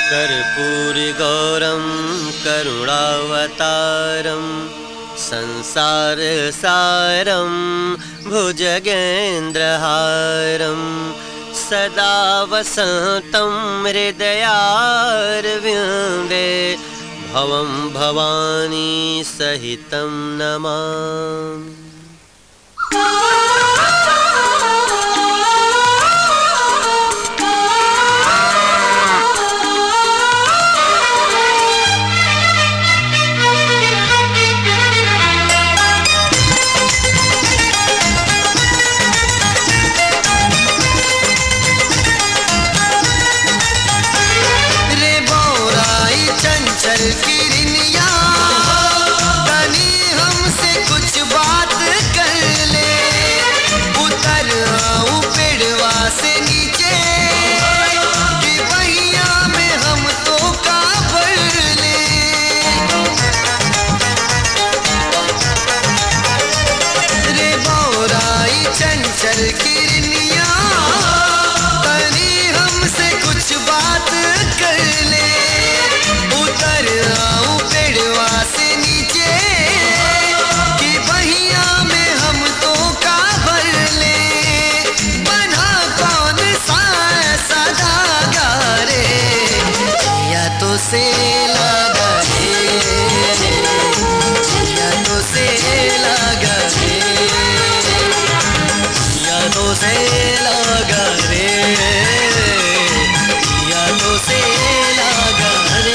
कर्पूरिगौरं करुणावतारं संसारसारं भुजगेन्द्रहारं सदा वसन्तं हृदयारविन्दे भवं भवानी सहितं नमामि रे बोराई चंचल किरनिया तनी हमसे कुछ बात कर ले उतर आऊं पेड़वा से नीचे कि बहिया में हम तो काबर ले रे बोराई चंचल किरनिया तनी हमसे कुछ बात कर ले उतर आऊं पेड़वा से नीचे कि बहिया में हम तो काबर ले बना कौन सा ऐसा धागा रे या तो से लगा रे या तो से लगा रे या तो से लगा रे या तो से लगा रे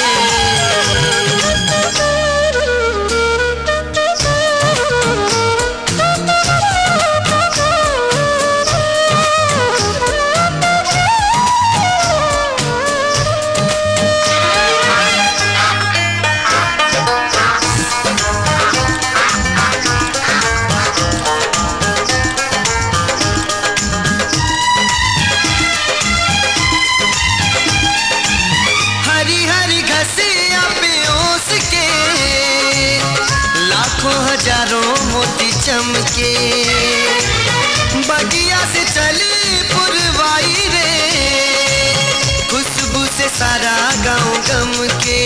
हरी हरी घसिया पे ओस के लाखों हजारों मोती चमके बगिया से चली पुरवाई रे खुशबू से सारा गांव गम के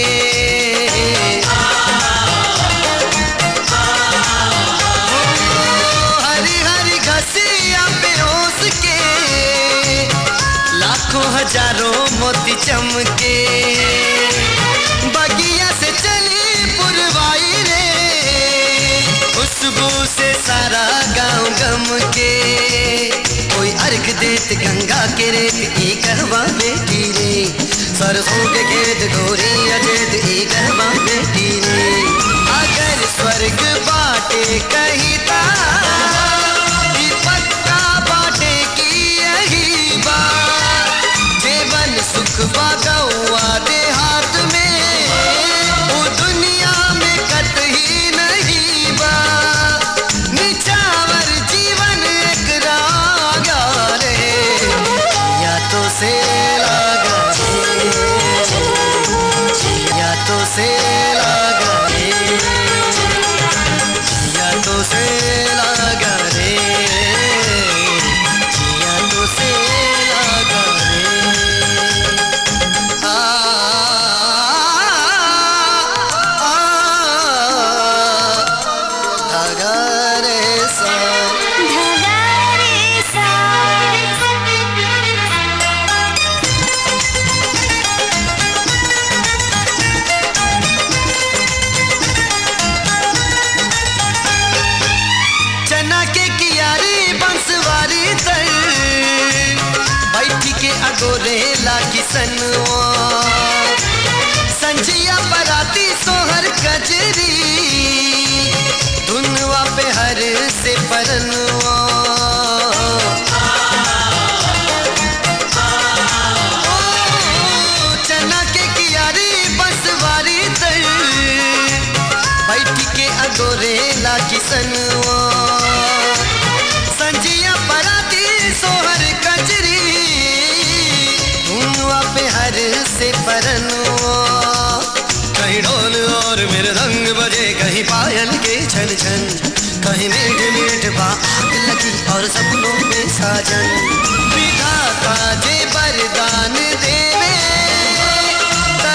हरी हरी घसिया पे ओस के लाखों हजारों मोती चमके बगिया से चली पुरवाई रे खुशबू से सारा गांव गम के कोई अर्घ देत गंगा के रेत ई कहवा बेटी रे सरसों के खेत गोरी अजेत ई कहवा बेटी रे अगर स्वर्ग बाटे कहिता ई पक्का बाटे की यही बात जीवन सुख बागौआ देहात में वो दुनिया में कतही नहीं बा निचावर जीवन एक रागा रे या तो से लागा रे या तो से लागा रे या तो से लागा रे या तो से लागा रे आ धागा रे सा चना के कियारी बंसवारी तर बैठी के अगोरे लागी सनवा संजिया बराती सोहर कजरी धुनवा पे हर से परनवा ओ, चना के कियारी बंसवारी तर बैठी के अगोरे लागी सनवा संजिया पराती सोहर कजरी धुनवा पे हर से परनवा कहीं ढोल और मेरे रंग बजे कहीं पायल के छन छन कहीं मीठ मीठ बा आग लगी और सपनों में साजन विधाता जे वरदान देवे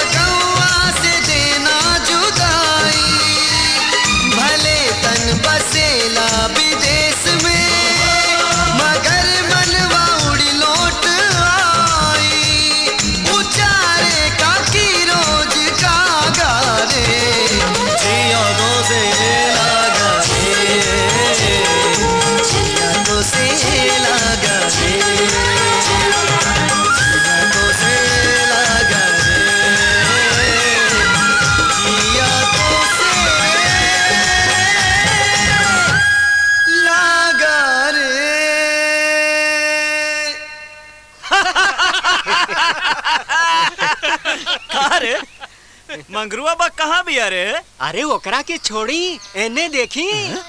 मंगरुआ बा कहाँ भी अरे अरे ओकरा के छोड़ी एने देखी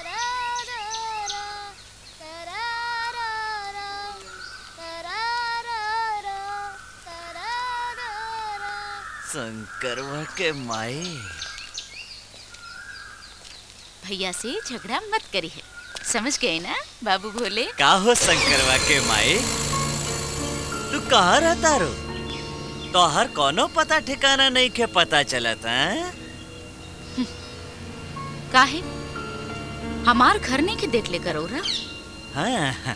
शंकरवा के माई भैया से झगड़ा मत करी है समझ गए ना बाबू भोले का हो शंकरवा के माई तू कहाँ रहता रो तोहर कोनो पता ठिकाना नहीं के पता चलत हैं काहे हमार घर नहीं के देख ले करो रा हाँ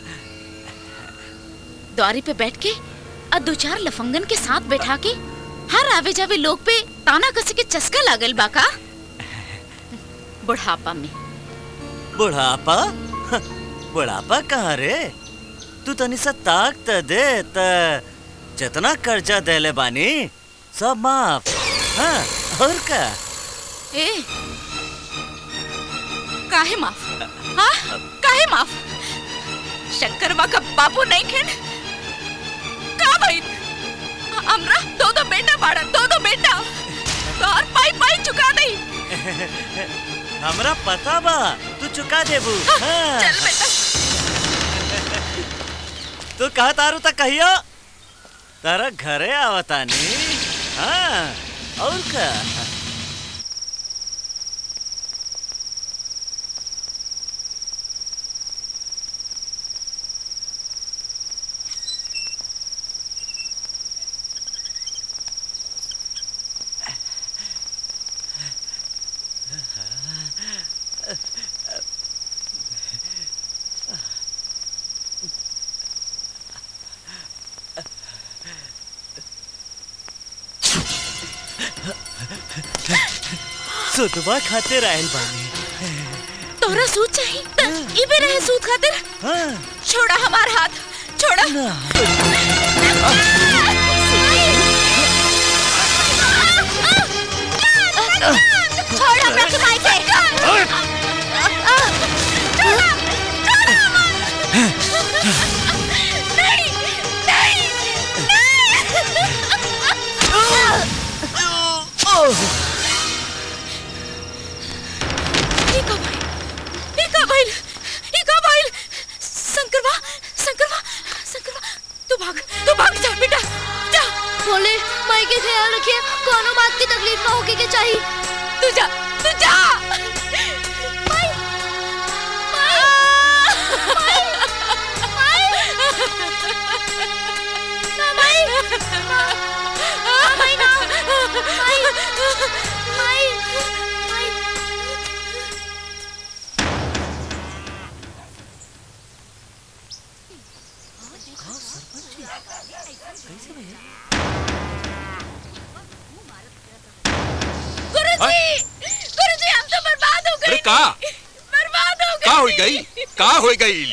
द्वारी पे बैठ के और दो चार लफंगन के साथ बैठा के हर आवे जावे लोग पे ताना कसे के चस्का लागल बाका बुढ़ापा में बुढ़ापा बुढ़ापा कहाँ रे तू तनी सा ताक त दे त जितना कर्जा देले बानी सब माफ हाँ और का ए काहे माफ हाँ काहे माफ शंकरवा का बाबू नहीं खेन का भाई हमरा दो दो बेटा बाड़ा दो दो बेटा तो और पाई पाई चुका नहीं हमरा पता बा तू चुका देबू हाँ। चल बेटा तू कहा तारू तक कहियो तारा घरे आवतानी हाँ और का सुतवा खाते रहल बानी तोरा सूद चाहिए त इबे रहे सूद खातिर हाँ छोड़ा हमार हाथ छोड़ा ना छोड़ हमरा के माई के नहीं नहीं ई का भाई ई का भाई ई का भाई शंकरवा शंकरवा शंकरवा तू भाग तू भाग जा बेटा जा बोले माई के ख्याल रखिए कोनो बात की तकलीफ ना होके के चाहिए तू जा तू जा माई ना माई ना माई ना माई माई माई गुरुजी गुरुजी हम तो बर्बाद हो गए अरे का बर्बाद हो गए का हो गई का हो गई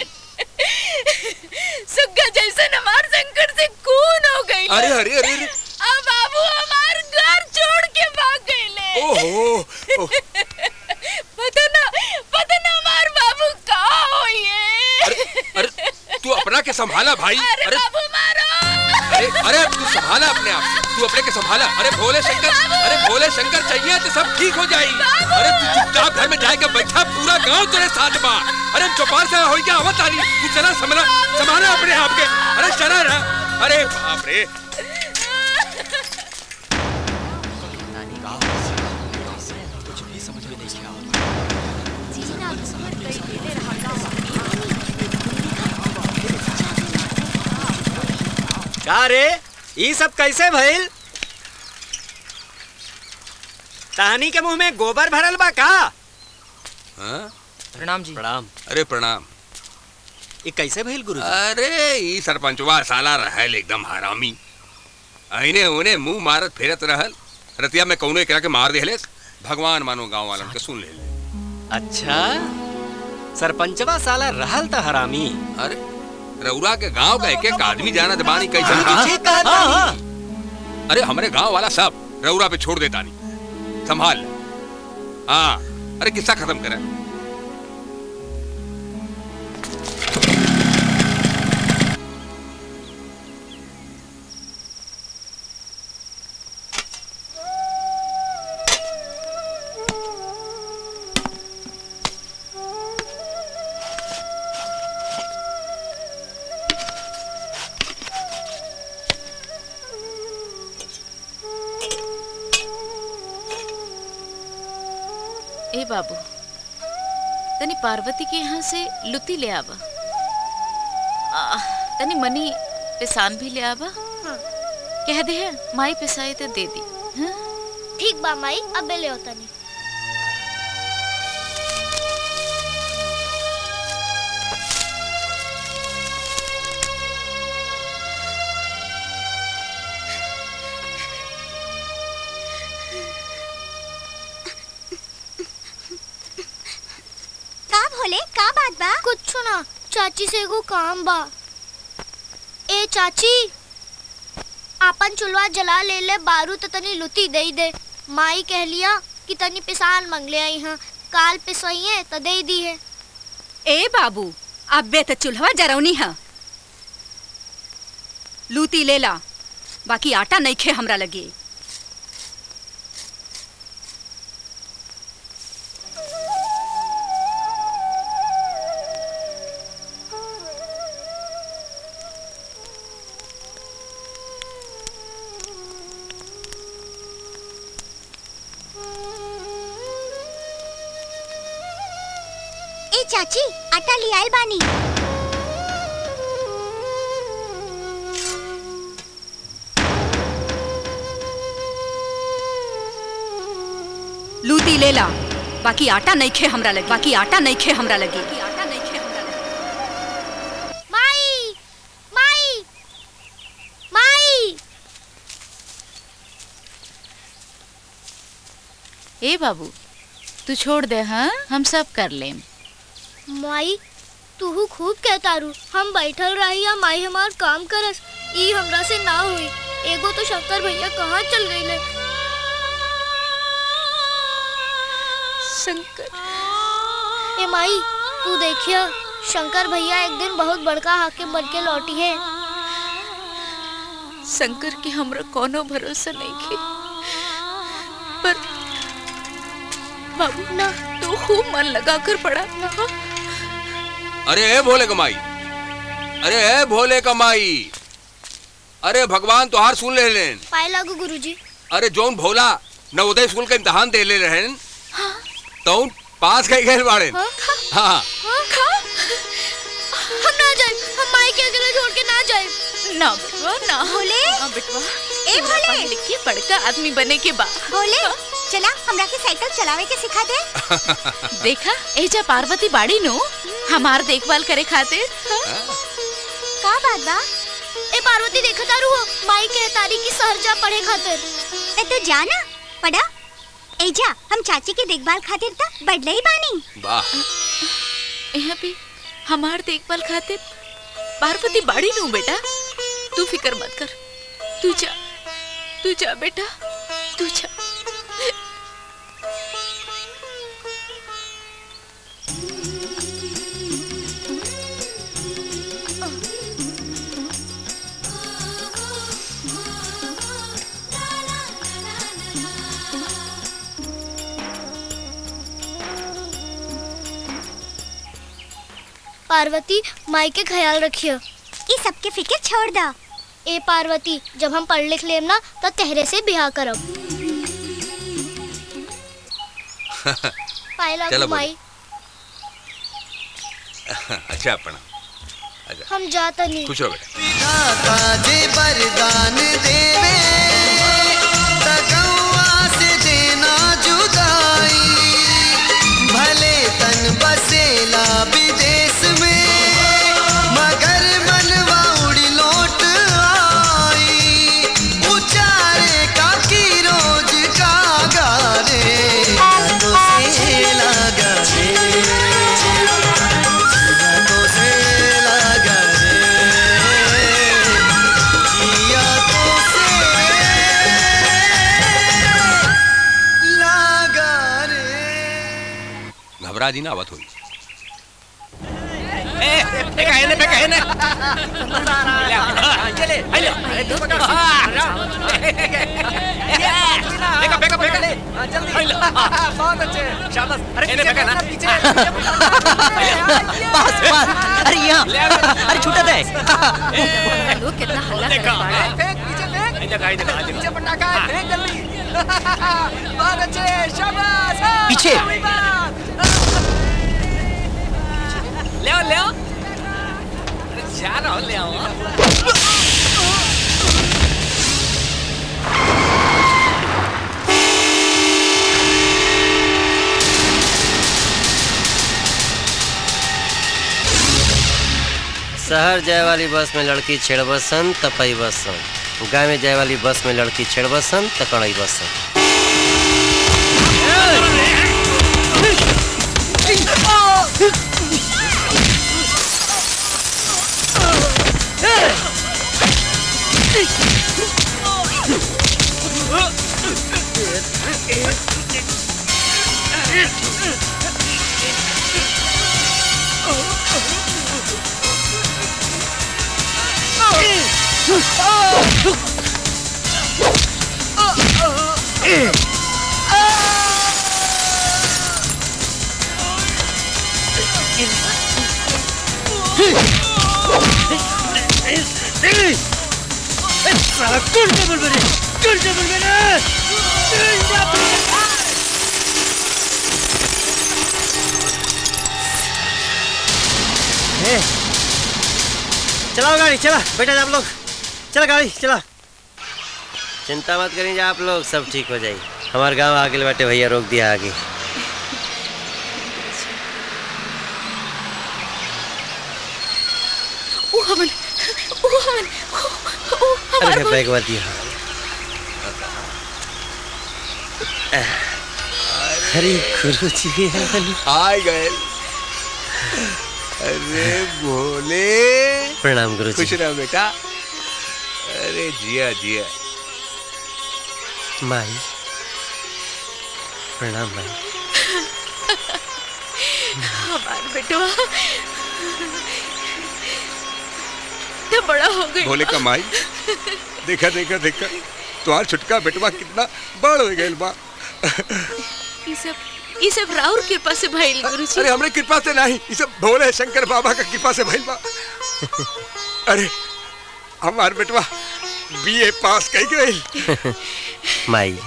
सुग्गा जैसे हमार शंकर से खून हो गई अरे अरे अरे अरे अब बाबू हमार घर छोड़ के भाग गए ओहो ओह, पता ना पता ना हमार बाबू कहाँ होई है अरे अरे तू अपना के संभाला भाई अरे अरे बाबू मारो अरे अरे तू संभाला अपने आप तू अपने के संभाला अरे भोले शंकर अरे भोले शंकर चाहिए तो सब ठीक हो जाई अरे तू चुपचाप घर में जाके बैठा पूरा गांव तेरे साथ बा अरे चौपाल से हो गया आवत आनी तू चला संभाला संभाला अपने आप के अरे चला ना अरे बाप रे का रे ई सब कैसे भइल तहनी के मुंह में गोबर भरल बा का हाँ? प्रणाम जी प्रणाम अरे प्रणाम ई कैसे भइल गुरु अरे ई सरपंचवा साला रहल एकदम हरामी अइने उने मुंह मारत फेरत रहल रतिया में कौनो एकरा के मार देहले भगवान मानो गांव वालन के सुन ले अच्छा सरपंचवा साला रहल त हरामी अरे रउरा के गांव का एक एक आदमी जाना दबानी कैसे ठीक कहत हाँ, बानी। हाँ। अरे हमारे गांव वाला सब रउरा पे छोड़ देता नहीं संभाल हाँ अरे किस्सा खत्म करा बाबू तनी पार्वती के यहाँ से लुती ले आवा आ, तनी मनी पिसान भी ले आवा कह दे है माई पिसाई तो दे दी हाँ? ठीक बा माई अब ले होता नहीं का भोले का बात बा कुछ ना चाची से एगो काम बा ए चाची आपन चुलवा जला ले ले बारू तो तनी लुती दे दे माई कह लिया कि तनी पिसान मंग ले आई हाँ काल पिसोइए तो दे दी है ए बाबू अबे तो चूल्हा जरौनी है लूती ले ला बाकी आटा नहीं खे हमरा लगे ए चाची आटा ले आयल बानी लूती ले ला बाकी आटा नहीं खे हमरा लगे बाकी आटा नहीं खे हमरा लगे आटा नहीं खे हमरा लगे माई माई माई ए बाबू तू छोड़ दे हाँ हम सब कर लेम माई तू खूब कहतारू हम बैठल रही या माई हमार काम करस ई हमरा से ना हुई एगो तो शंकर भैया कहाँ चल गईले शंकर ए माई तू देखिया शंकर भैया एक दिन बहुत बड़का हाकिम बन के लौटी है शंकर के हमरा कोनो भरोसा नहीं खे पर बाबू ना तू खूब मन लगा कर पढ़ा ना अरे ए भोले कमाई अरे ए भोले कमाई अरे भगवान तोहार सुन ले लेन पाए लागू गुरुजी अरे जोन भोला नवोदय स्कूल का इम्तिहान दे ले रहन तो पास गए गए बाड़े हाँ? हाँ हाँ? हम ना जाए हम माई के अकेले छोड़ के ना जाए ना बेटवा ना भोले? ना बेटवा ए भोले? पढ़ लिख के बड़का आदमी बने के बाद भोले चला हमरा के साइकिल चलावे के सिखा दे देखा एजा पार्वती बाड़ी नो हमार देखभाल करे खातिर हाँ? का बात बा ए पार्वती देखा तारू हो माई के तारी की सहरजा पढ़े खातिर ते तू जाना पढ़ा ए जा हम चाची के देखभाल खातिर त बढ़ले ही बानी वाह यहाँ पे हमार देखभाल खातिर पार्वती बाड़ी नो बेटा तू फिक्र मत कर तू जा तू जा बेटा तू जा पार्वती माई के ख्याल रखियो ई सबके फिक्र छोड़ दा ए पार्वती जब हम पढ़ लिख लेम ना तो तेहरे से ब्याह करब पाए लागू चलो बोलो। माई अच्छा अपना अच्छा हम जाता नहीं खुश रहो बेटा दाता जे वरदान देवे तकौआ से देना जुदाई भले तन बसेला विदेश में मगर मनवा उड़ी लौट आई उचारे का की रोज का गारे तो से लगा रे तो से लगा रे जिया तो से लगा रे घबरा जी ना आवत हुई बस बस अरे यहाँ अरे छूटा दे लोग कितना हल्ला कर देखा देखा पीछे पटाखा है फेंक जल्दी बहुत अच्छे शाबाश हाँ, पीछे। वही बात। ले आओ ले आओ अरे जा रहा हो ले आओ शहर जाए वाली बस में लड़की छेड़ बसन तपई बसन गाँव में जाए वाली बस में लड़की छेड़ बसन तकड़ई बसन चलाओ गाड़ी चला बेटा आप लोग चला गाड़ी चला चिंता मत करिए आप लोग सब ठीक हो जाई हमारे गांव आगे बाटे भैया रोक दिया आगे ओ हमन ओ हमन ओ, ओ हमार अरे भोल- बैग मत दिया अरे गुरु जी आ गए अरे भोले प्रणाम गुरु खुश जी रहो बेटा अरे जिया जिया माई प्रणाम माई हमार बेटवा तो बड़ा हो गई भोले का माई देखा देखा देखा तुम्हार छुटका बेटवा कितना बड़ हो गए बा ये सब ये सब राउर कृपा से भइल गुरुजी अरे हमरे कृपा से नहीं ये सब भोले शंकर बाबा का कृपा से भइल बा अरे हमार बेटवा बीए पास कई गई माई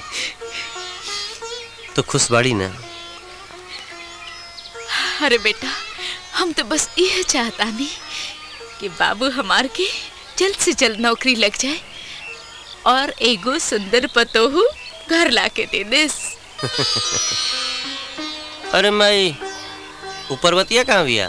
तो खुश बाड़ी ना अरे बेटा हम तो बस यह चाहता नहीं कि बाबू हमार के जल्द से जल्द नौकरी लग जाए और एगो सुंदर पतोहू घर लाके दे देस अरे माई ऊपर बतिया कहाँ बिया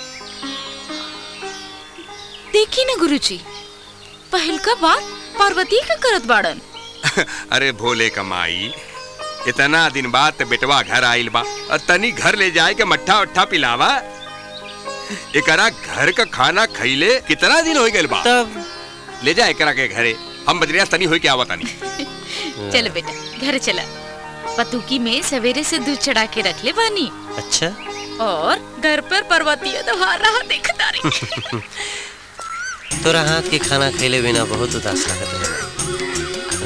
देखी ना गुरुजी पहल का बात पार्वती का करत बाड़न अरे भोले का माई इतना दिन बाद ते बेटवा घर आइल बा और तनी घर ले जाए के मट्ठा उट्ठा पिलावा एकरा घर का खाना खइले कितना दिन हो गइल बा तब ले जा एकरा के घरे हम बजरिया तनी होई के आवा तनी चल बेटा घर चला पतुकी में सवेरे से दूध चढ़ा के रख ले बानी अच्छा और घर पर पर्वतीय त्योहार रहा देखता रही तोरा हाथ के खाना खैले बिना बहुत उदास लागत है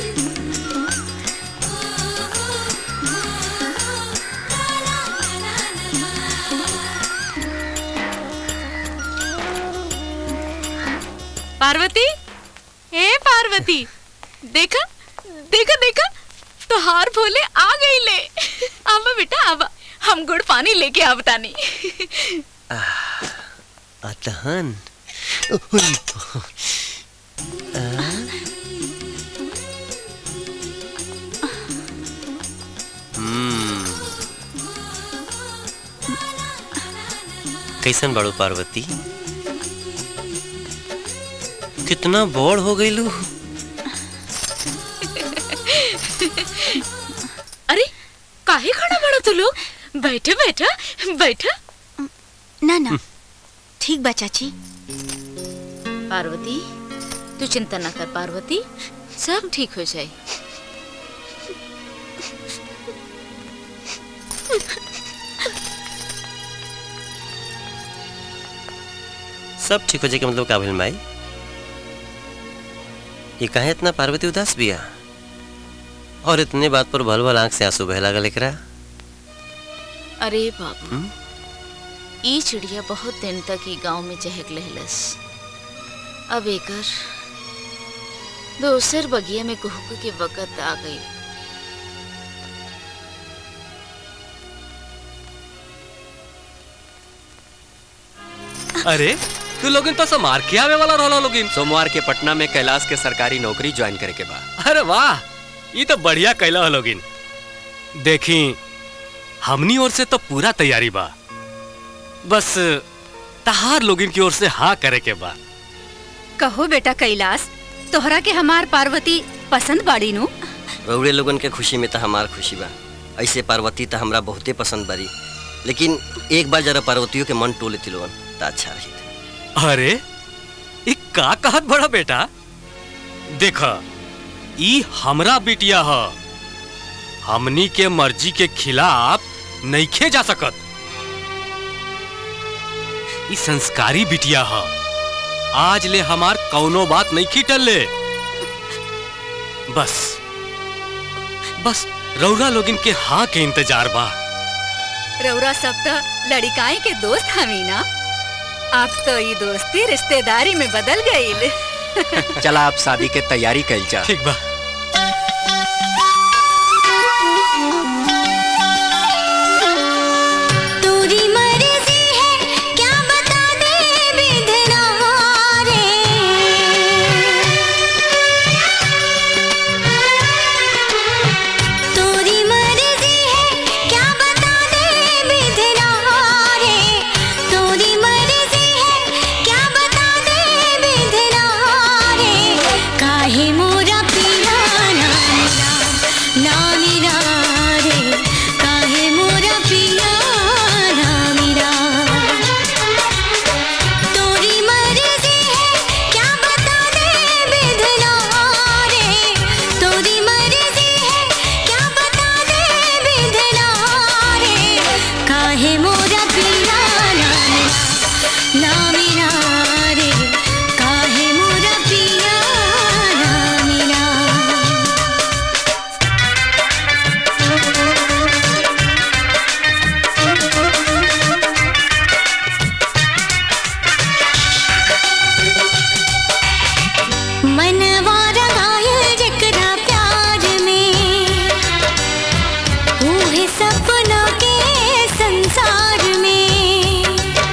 पार्वती हे पार्वती देखा देखा देखा तो हार भोले आ गई ले आवा बेटा आवा हम गुड़ पानी लेके आवतानी अतहन कैसन बड़ो पार्वती कितना बड़ हो गईलू अरे काहे खड़ा बड़ा तू लोग बैठे बैठा बैठा ना ना ठीक बा चाची पार्वती तू चिंता ना कर पार्वती सब ठीक हो जाए सब ठीक हो जाए के मतलब का भइल माई ये काहे इतना पार्वती उदास बिया और इतने बात पर भल भल आंख से आंसू बह लागल एकरा अरे बाबू हम्म? ई चिड़िया बहुत दिन तक ई गांव में चहक लहलस अब एकर दोसर बगिया में कुहक के वक़्त आ गई अरे तू लोगिन तो समार के आवे वाला रहला लोगिन सोमवार के पटना में कैलाश के सरकारी नौकरी ज्वाइन करे के बा अरे वाह ये तो बढ़िया कैला हो लोगिन देखी हमनी ओर से तो पूरा तैयारी बा बस तहार लोगिन की ओर से हाँ करे के बा कहो बेटा कैलाश तोहरा के हमार पार्वती पसंद बाड़ी नु रउड़े लोगन के खुशी में तो हमार खुशी बा ऐसे पार्वती तो हमरा बहुते पसंद बारी लेकिन एक बार जरा पार्वतियों के मन टोले थी लोगन तो अच्छा रही अरे ई का कहत बड़ा बेटा देख ई हमरा बिटिया ह हमनी के मर्जी के खिलाफ नइखे जा सकत ई संस्कारी बिटिया ह आज ले हमार कौनो बात नहीं खीटल ले बस बस रौरा लोगिन के हाँ के इंतजार बा रौरा सब तो लड़िकाई के दोस्त हमी ना अब तो ये दोस्ती रिश्तेदारी में बदल गई चला आप शादी के तैयारी कैल जा ठीक बा तोरी मर्जी है क्या बता दे विधना रे तोरी मर्जी है क्या बता दे विधना रे तोरी मर्जी है क्या बता दे विधना रे काहे मोरा पिया ना मिला ना मिला रे काहे मोरा पिया ना मिला तोरी मर्जी है क्या बता दे विधना रे तोरी मर्जी है क्या बता दे विधना रे काहे मोरा पिया ना मिला ना मिला रे काहे मोरा पिया ना मिला मनवा रंगायल जकरा प्यार में ऊहे सपना के संसार में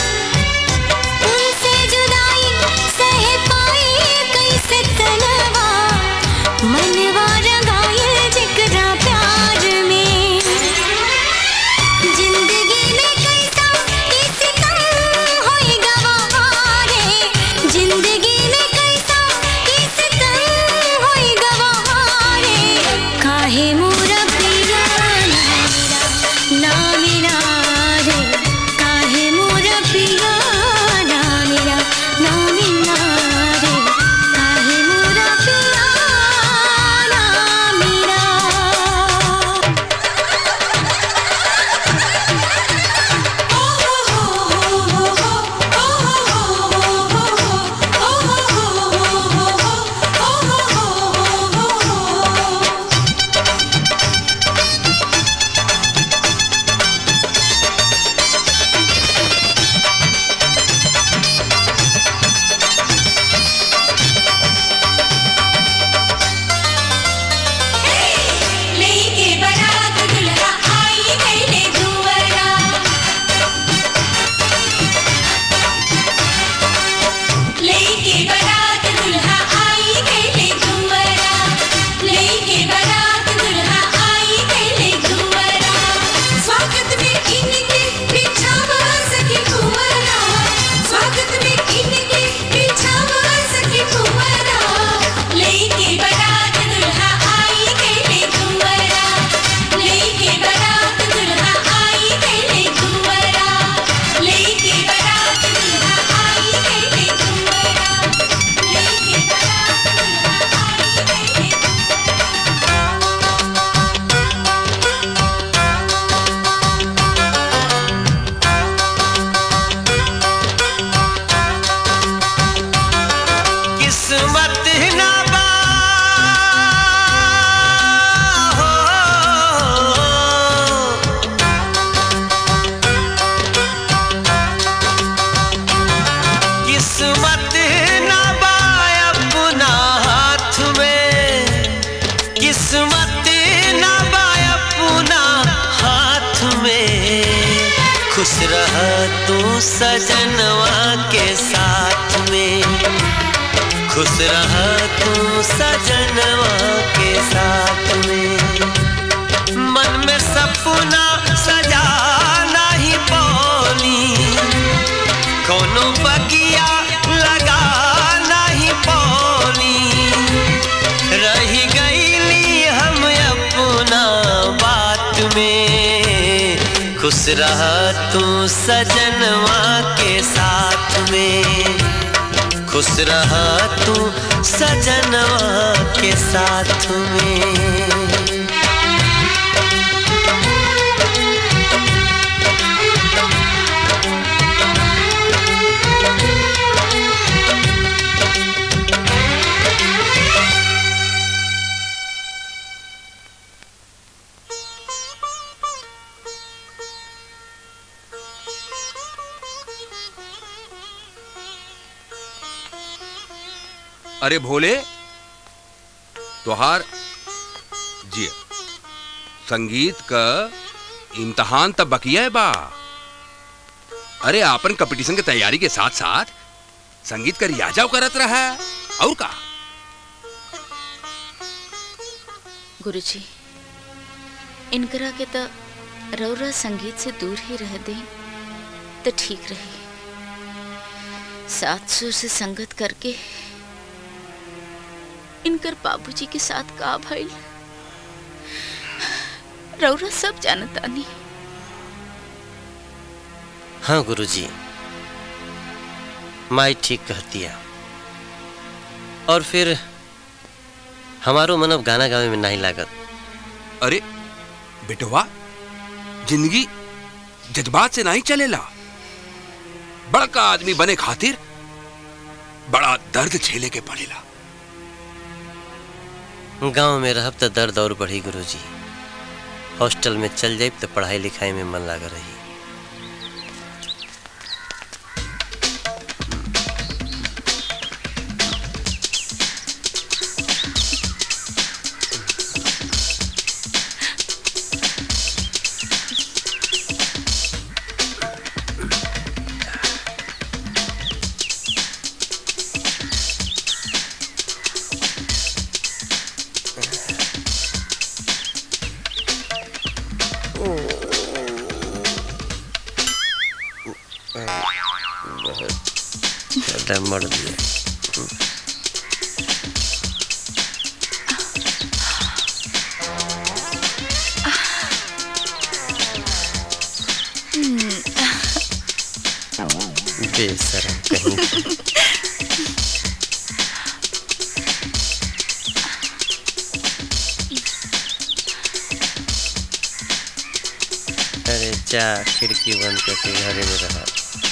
उनसे जुदाई सह पाई कैसे तनवा मनवा रंगायल जकरा प्यार में जिंदगी में कैसा किसी तंग होई गवारे जिंदगी में कैसा किसी तंग होई गवारे काहे मोरा पिया ना मिला रे काहे मोरा पिया ना मिला ना मिला रे काहे मोरा पिया ना मिला लेके बारात दुल्हा आई गईले दुवरा लेके बारात दुल्हा आई गईले दुवरा लेके बारात दुल्हा आई गईले दुवरा स्वागत में इनके बिछावा सके कुंवरा स्वागत में इनके बिछावा सके कुंवरा लेके बारात दुल्हा आई गईले दुवरा लेके बारात दुल्हा आई गईले दुवरा लेके बारात दुल्हा आई गईले दुवरा लेके बारात दुल्हा आई गईले किस्मत ना बा हो किस्मत ना बा अपना हाथ में सजनवा के साथ में खुश रहा तू सजनवा के साथ में मन में सपना सजाना ही पौली कोनो बगिया लगाना ही पौली रही गईली हम अपना बात में खुश रहा तू सजनवा के साथ में खुश रहा तू सजनवा के साथ में अरे भोले तोहार जी संगीत का इम्तहान तब बकिया है बा अरे आपन कंपटीशन के तैयारी के साथ साथ संगीत का रियाजा करत रहा है और का गुरुजी इनकरा के तो रौरा संगीत से दूर ही रह दे तो ठीक रही सात सुर से संगत करके इनकर बाबूजी के साथ का भइल रौरा सब जानतानी हाँ गुरुजी माई ठीक कहती है और फिर हमारो मन अब गाना गावे में नहीं लागत अरे बेटवा जिंदगी जज्बात से नहीं चलेला बड़का आदमी बने खातिर बड़ा दर्द झेले के पड़ेला गांव में रहब तो दर्द और बढ़ी गुरुजी हॉस्टल में चल जाए तो पढ़ाई लिखाई में मन लगा रही ज्यादा मर दिया बेशरम कहीं की। अरे जा खिड़की बंद करके घरे में रहा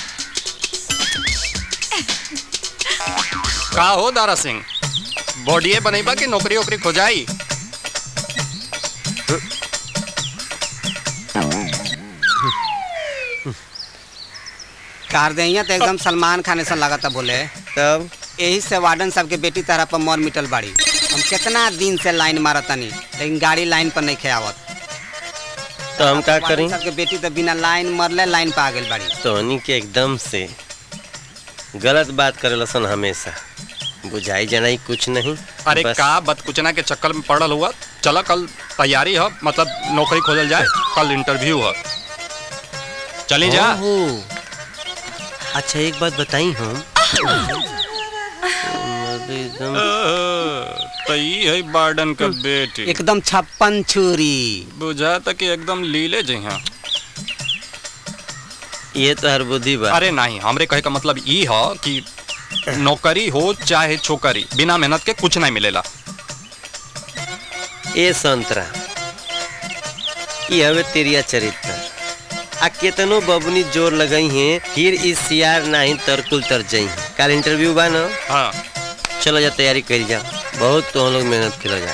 का हो दारा सिंह बॉडीए बनेबा कि नौकरी ओकरी खोजाई कार दहिया तो एकदम सलमान खान ऐसा लगा था बोले तब यही से वार्डन साहब के बेटी तरह पर मर मिटल बाड़ी हम कितना दिन से लाइन मारतनी लेकिन गाड़ी लाइन पर नहीं खेवत तो हम का करी साहब के बेटी तो बिना लाइन मरले लाइन पर आ गई बाड़ी तोहनी के एकदम से गलत बात करे लसन हमेशा बुझाई जनाई कुछ नहीं अरे बस- का बदकुचना के चक्कर में पड़ल हुआ चला कल तैयारी है मतलब नौकरी खोजल जाए कल इंटरव्यू है चली जा ओहो। अच्छा एक बात बताई हम एकदम तो ये है बार्डन का बेटी एकदम छप्पन छुरी बुझा तक कि एकदम लीले जी हैं ये तो हर बुद्धि बा अरे नहीं हमरे कहे का मतलब ई है कि नौकरी हो चाहे छोकरी बिना मेहनत के कुछ नहीं मिलेला ए संतरा ये हवे तेरिया चरित्र आ केतनो बबनी जोर लगई हैं फिर इस सियार नहीं तरकुल तर जई हैं काल इंटरव्यू बा ना हाँ चलो जा तैयारी कर जा बहुत तो हम लोग मेहनत कर जा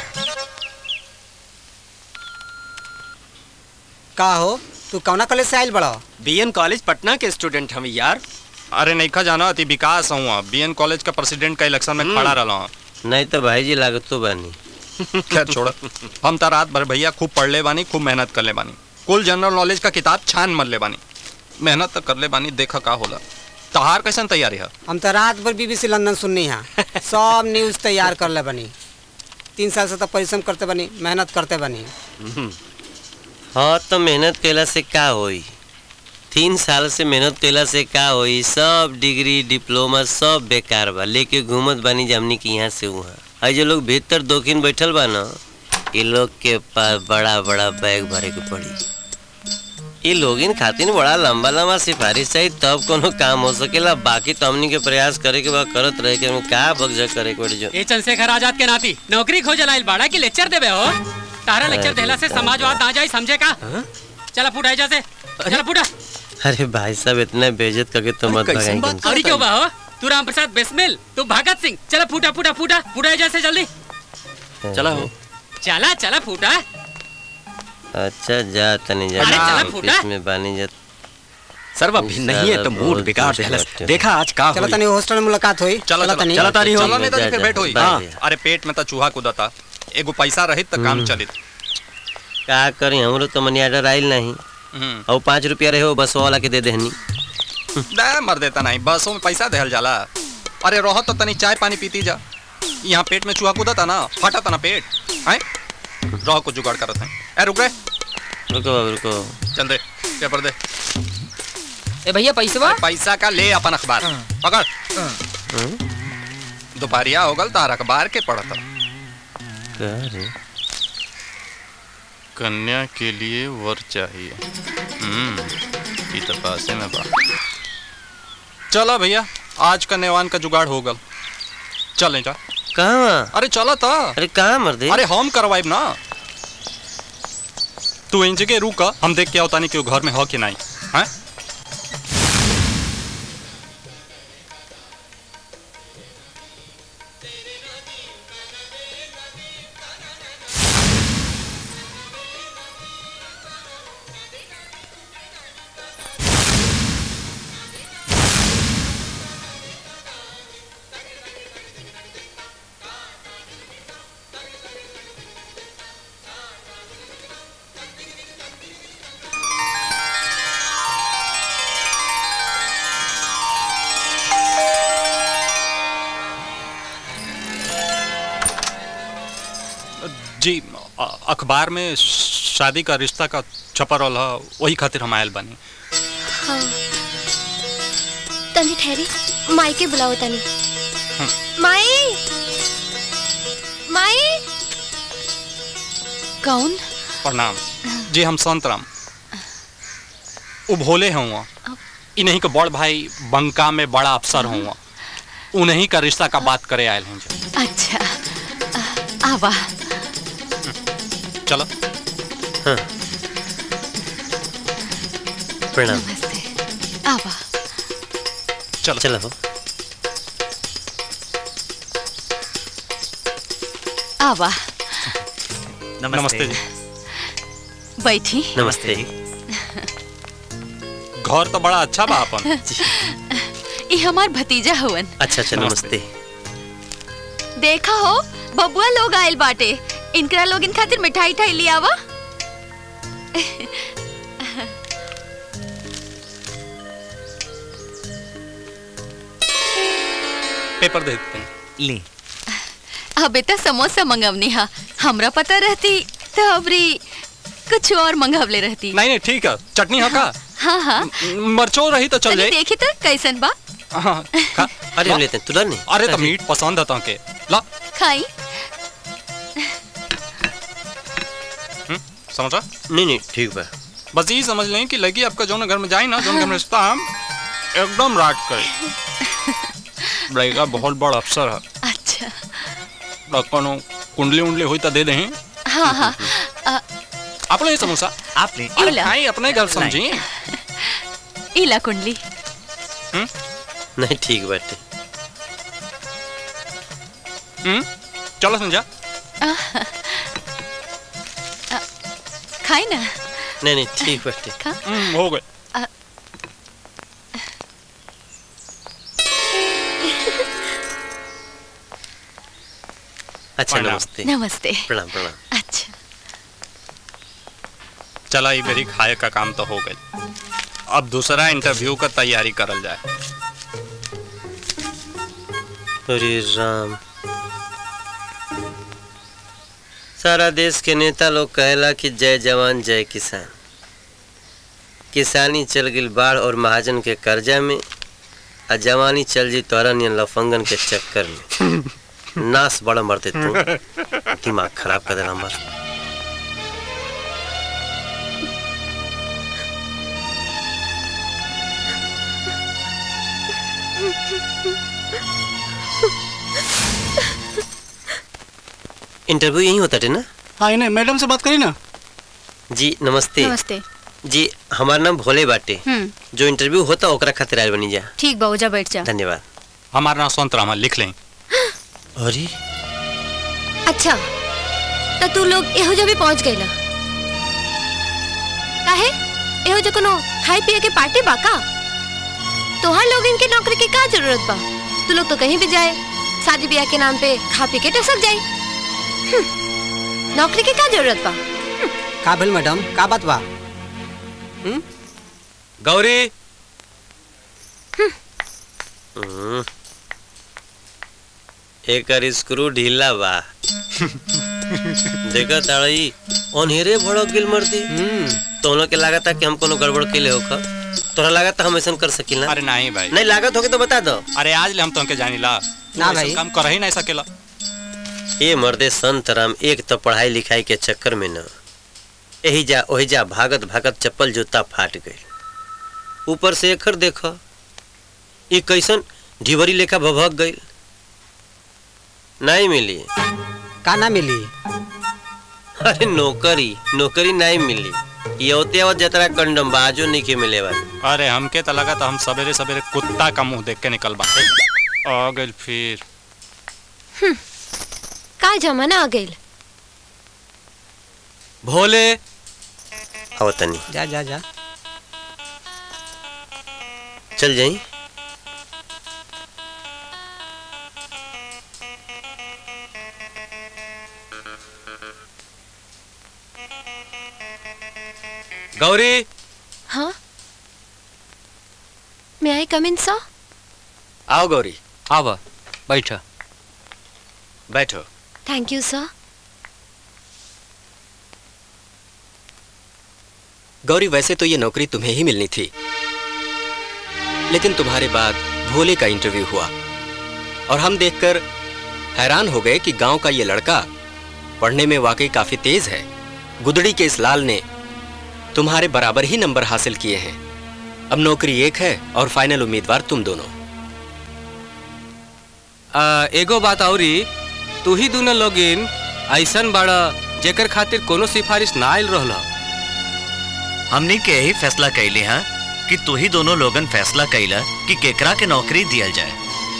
का हो तू कौना कॉलेज से आयल बड़ा बीएन कॉलेज पटना के स्टूडेंट हम यार अरे नहीं खा जाना अति विकास हुआ बीएन कॉलेज का प्रेसिडेंट का इलेक्शन में खड़ा रहा हूँ नहीं तो भाई जी लागत तो बानी खैर छोड़ हम तो रात भर भैया खूब पढ़ ले बानी खूब मेहनत कर ले बानी कुल जनरल नॉलेज का किताब छान मर ले बानी मेहनत तो कर ले बानी देखा का होला तहार कैसन तैयारी है हम तो रात भर बीबीसी लंदन सुननी है सब न्यूज तैयार कर ले बनी तीन साल से तो परिश्रम करते बनी मेहनत करते बनी हाँ तो मेहनत कैला से का होई तीन साल से मेहनत कैला से का होई सब डिग्री डिप्लोमा सब बेकार बा लेके घूमत बानी जमनी की यहाँ से वहाँ और जो लोग भीतर दोखिन बैठल बा ना ये लोग के पास बड़ा बड़ा बैग भरे के पड़ी ये लोगिन खातिर बड़ा लंबा लंबा सिफारिश चाहिए तब कोनो काम हो सकेला बाकी तो हमनी के प्रयास करे के बा करत रहे के का बगजा करे के पड़ी जो ए चंद्रशेखर आजाद के नाती नौकरी खोज लाइल बाड़ा की लेक्चर देबे हो तारा लेक्चर देला से समाजवाद ना जाई समझे का चला फूटा एजा से चला फूटा अरे भाई साहब इतना बेइज्जत करके तो मत भगाएंगे और क्यों बा हो तू राम प्रसाद बेसमिल तू भगत सिंह चला फूटा फूटा फूटा फूटा एजा से जल्दी चला हो चला चला फूटा अच्छा जा तनी जा अरे चला फूटा। ऑफिस में बानी जा सर्व भी नहीं है तो मूड बिगाड़ देहलस देखा आज का चलो होई। तनी हॉस्टल में मुलाकात हुई चलो चलो तनी चलो तानी हो। चलो नहीं तो जा, फिर जा, भेंट हुई बाय, हाँ बाय। अरे पेट में तो चूहा कूदता एगो पैसा रहित तो काम चलित का करी हमरो तो मनी ऑर्डर आइल नहीं हम्म और पाँच रुपया रहे हो बस वाला के दे देहनी दे मर देता नहीं बसों में पैसा देहल जाला अरे रहो तो तनी चाय पानी पीती जा यहाँ पेट में चूहा कूदता ना फटा ना पेट हैं रहो को जुगाड़ करत हैं ए रुक रे रुको बाबू रुको चल दे पेपर दे ए भैया पैसवा पैसा का ले अपन अखबार पकड़ दोपहरिया हो गल तार अखबार के पढ़ता का रे कन्या के लिए वर चाहिए हम्म ई तो पासे में बा चला भैया आज का नेवान का जुगाड़ हो गल चलें जा कहाँ अरे चला था अरे कहाँ मर दे अरे हम करवाइब ना तू इन जगह रुक हम देख के आवतानी कि वो घर में हो कि नहीं हैं जी अ- अखबार में शादी का रिश्ता का छपा रहल ह, वही खातिर हम आयल बानी हाँ तनी ठहरी माई के बुलाओ तनी माई माई कौन प्रणाम जी हम संत राम उ भोले हैं वहाँ इन्हीं के बड़ भाई बंका में बड़ा अफसर हुआ उन्हीं का रिश्ता का बात करे आयल हैं जी। अच्छा आ- आवा चलो हाँ प्रणाम नमस्ते आवा चलो चलो हो आवा नमस्ते जी बैठी नमस्ते घर तो बड़ा अच्छा बा अपन ई हमार भतीजा हवन अच्छा अच्छा नमस्ते देखा हो बबुआ लोग आयल बाटे इनकरा लोग इन खातिर मिठाई ठाई लियावा पेपर दे देते हैं ले अब इतना समोसा मंगवनी हा हमरा पता रहती तो अबरी कुछ और मंगवले रहती नहीं नहीं ठीक है चटनी है का हाँ हाँ मरचो रही तो चल तनी जाए देखी तो कैसन बा हाँ, खा अरे हम लेते हैं तुरंत नहीं अरे तो मीट पसंद है के ला खाई हम्म, समझा नहीं नहीं ठीक बा बस यही समझ लें कि लगी आपका जो घर में जाए ना जो घर में रिश्ता हम एकदम राट करे रहेगा बहुत बड़ा अफसर है अच्छा तो कोनो कुंडली उंडली हुई तो दे दें हाँ हाँ अ, आप ले समोसा आप ले अरे इला। खाई अपने घर समझी इला कुंडली नहीं ठीक बाटे हम्म चलो समझा अ, अ, खाई ना नहीं नहीं ठीक बाटे खा हम्म, हो गए अ, अच्छा प्रणाम। नमस्ते नमस्ते प्रणाम प्रणाम अच्छा चला ये मेरी खाए का काम तो हो गई अब दूसरा इंटरव्यू का तैयारी करल जाए अरे राम सारा देश के नेता लोग कहेला कि जय जवान जय किसान किसानी चल गई बाढ़ और महाजन के कर्जा में आ जवानी चल जी तोरा नियन लफंगन के चक्कर में नाश बड़ा मरते तू दिमाग खराब कर देना मर इंटरव्यू यही होता है ना हाँ इन्हें मैडम से बात करी ना जी नमस्ते नमस्ते जी हमारा नाम भोले बाटे हम्म जो इंटरव्यू होता ओकरा खातिर आयल बनी जा ठीक बा ओजा बैठ जा धन्यवाद हमारा नाम संत रामा लिख लें अरे अच्छा त तू लोग एहो जो भी पहुंच गइला काहे एहो जो कोनो खाए पिए के पार्टी बा का तोहार लोग इनके नौकरी के का जरूरत बा तू लोग तो कहीं भी जाए शादी ब्याह के नाम पे खा पी के टसक जाए हम्म, नौकरी के का जरूरत बा का भेल मैडम का बात बा गौरी हम्म। एकर स्क्रू ढीला बा देखा ताड़ई ओनहेरे भड़क गिल मर्दी तोनो के लागत कि हम कोनो गड़बड़ के ले होखा तोरा लागत हम ऐसा कर सकिल ना अरे नहीं भाई नहीं लागत होके तो बता दो अरे आज ले हम तुमके जानी ला ना ऐसा भाई। काम कर ही नहीं सकेला ये मर्दे संत राम एक तो पढ़ाई लिखाई के चक्कर में न यही जा वही जा भागत भागत चप्पल जूता फाट गई ऊपर से एकर देख ये कैसन ढिबरी लेखा भभक गई नहीं मिली का ना मिली अरे नौकरी नौकरी नहीं मिली ये होते आवत जतरा कंडम बाजू नहीं के मिले वाली अरे हमके तो लगा था हम सवेरे सवेरे कुत्ता का मुंह देख के निकल बा आ गइल फिर का जमाना आ गइल भोले आओ तनी जा जा जा चल जाई गौरी हाँ मैं आई कम इन सर आओ गौरी आवा बैठो बैठो थैंक यू सर गौरी वैसे तो ये नौकरी तुम्हें ही मिलनी थी लेकिन तुम्हारे बाद भोले का इंटरव्यू हुआ और हम देखकर हैरान हो गए कि गांव का ये लड़का पढ़ने में वाकई काफी तेज है गुदड़ी के इस लाल ने तुम्हारे बराबर ही नंबर हासिल किए हैं अब नौकरी एक है और फाइनल उम्मीदवार तुम दोनों आ, एगो बात औरी तू ही दोनों लोगिन ऐसन बड़ा जेकर खातिर कोनो सिफारिश ना आयल रहला हमनी के यही फैसला कैली हाँ कि तू ही दोनों लोगन फैसला कैला कि केकरा के नौकरी दियल जाए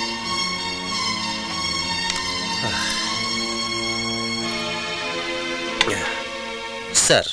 सर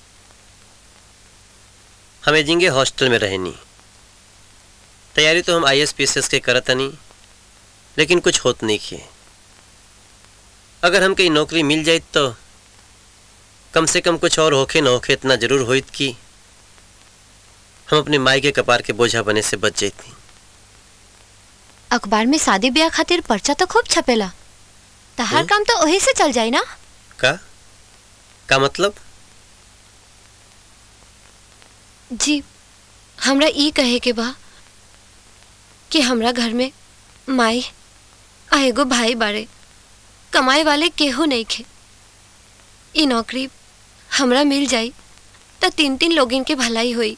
हमें जिंगे हॉस्टल में रहनी तैयारी तो हम I S P S S के करतनी लेकिन कुछ होत नहीं किए अगर हम कहीं नौकरी मिल जाए तो कम से कम कुछ और होखे न होखे इतना जरूर होइत कि हम अपने माई के कपार के बोझा बने से बच जाती अखबार में शादी ब्याह खातिर पर्चा तो खूब छपेला तहार काम तो वही से चल जाए ना का का मतलब जी हमरा ई कहे के बा कि हमरा घर में माई आ एगो भाई बाड़े कमाए वाले केहू नहीं खे ई नौकरी हमरा मिल जाई तो तीन तीन लोगन के भलाई हुई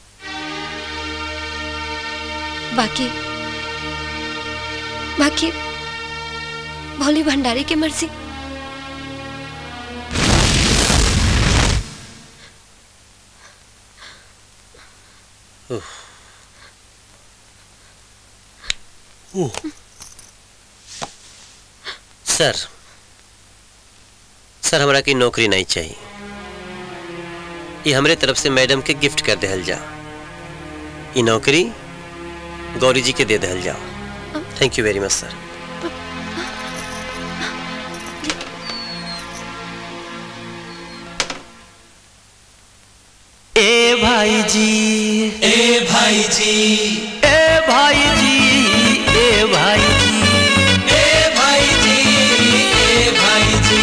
बाकी बाकी भोली भंडारी की मर्जी उफ। उह। सर सर हमरा की नौकरी नहीं चाहिए ये हमरे तरफ से मैडम के गिफ्ट कर देहल जा ये नौकरी गौरी जी के दे देहल जाओ थैंक यू वेरी मच सर ए भाई जी ए भाई जी ए भाई जी ए भाई जी ए भाई जी ए भाई जी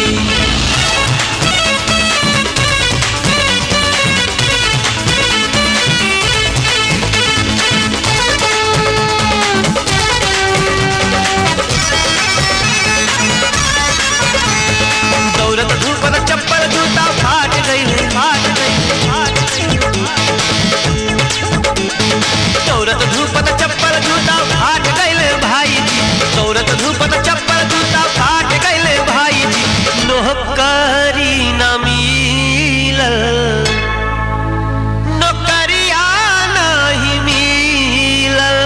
दौलत धूपत चप्पल जूता फाट गई फाट गई फाट गई दौलत धूपत चप्पल जूता फाट गई भाई जी दौलत धूपत चप्पल जूता फाट गई भाई जी नौकरी न मिलल नौकरिया नहीं मिलल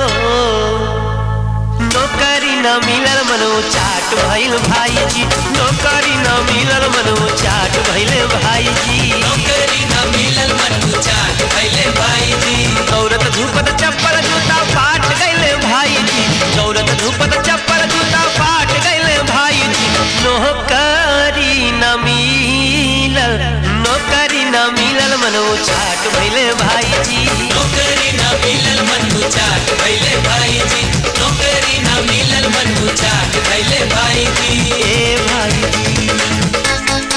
नौकरी न मिलल मनो चाट भइल भाई जी नौकरी न मिलल मनो चाट भइल भाई जी नौकरी न मिलल मनो चाट भइल भाई जी दौलत धूपत चप्पल जूता फाट गइल भाई जी दौलत धूपत चप्पल जूता फाट गइल भाई जी नौकरी न मिलल नौकरी न मिलल मनो चाट भइल भाई जी नौकरी न मिलल मनो चाट भइल भाई जी नौकरी न मिलल मनो चाट भइल भाई जी ए भाई जी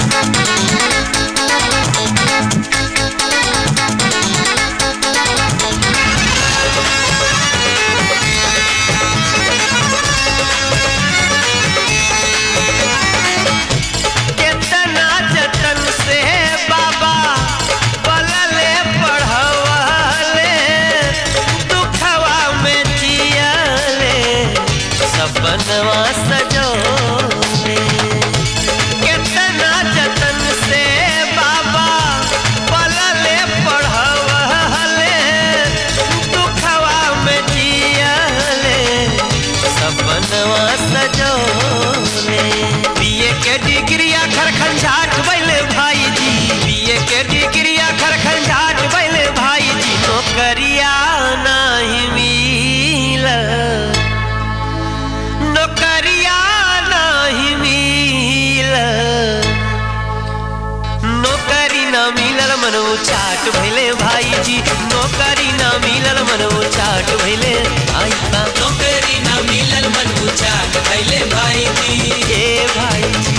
केतना जतन से बाबा पलले पढ़वले दुखवा में जियले सपनवा सजोले केतना जतन से बाबा पलले पढ़वले दुखवा में जियले सपनवा सजोले बीए के डिग्री आखर खंझाट बैले भाई जी बीए के डिग्री आखर खंझाट बैले भाई जी नौकरिया नहीं मिल नौकरिया नहीं मिल नौकरी न मिलल मनो चाट भइले भाई जी नौकरी न मिलल मनो चाट भइले आई बा नौकरी न मिलल मनो चाट भइले भाई जी ए भाई जी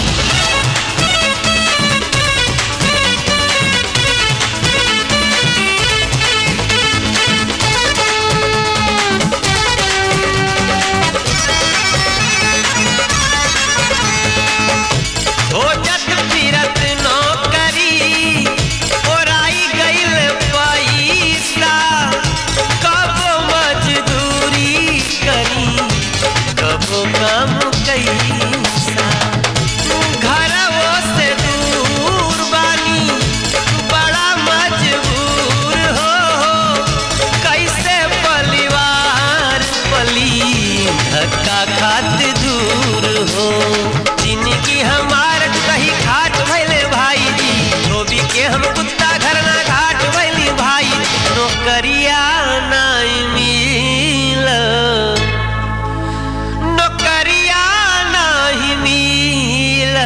हो जत फिरत नौकरी ओराई गइल पैसा कब मजदूरी करी कब काम कैसा घरवो से दूर बानी बड़ा मजबूर हो कैसे परिवार पली धक्का खात दूर हो जिंदगी हमार कहीं खाट भैले भाई जी धोबी के हम कुत्ता घर ना घाट भैली भाई नौकरिया नहीं मिल नौकरिया नहीं मिल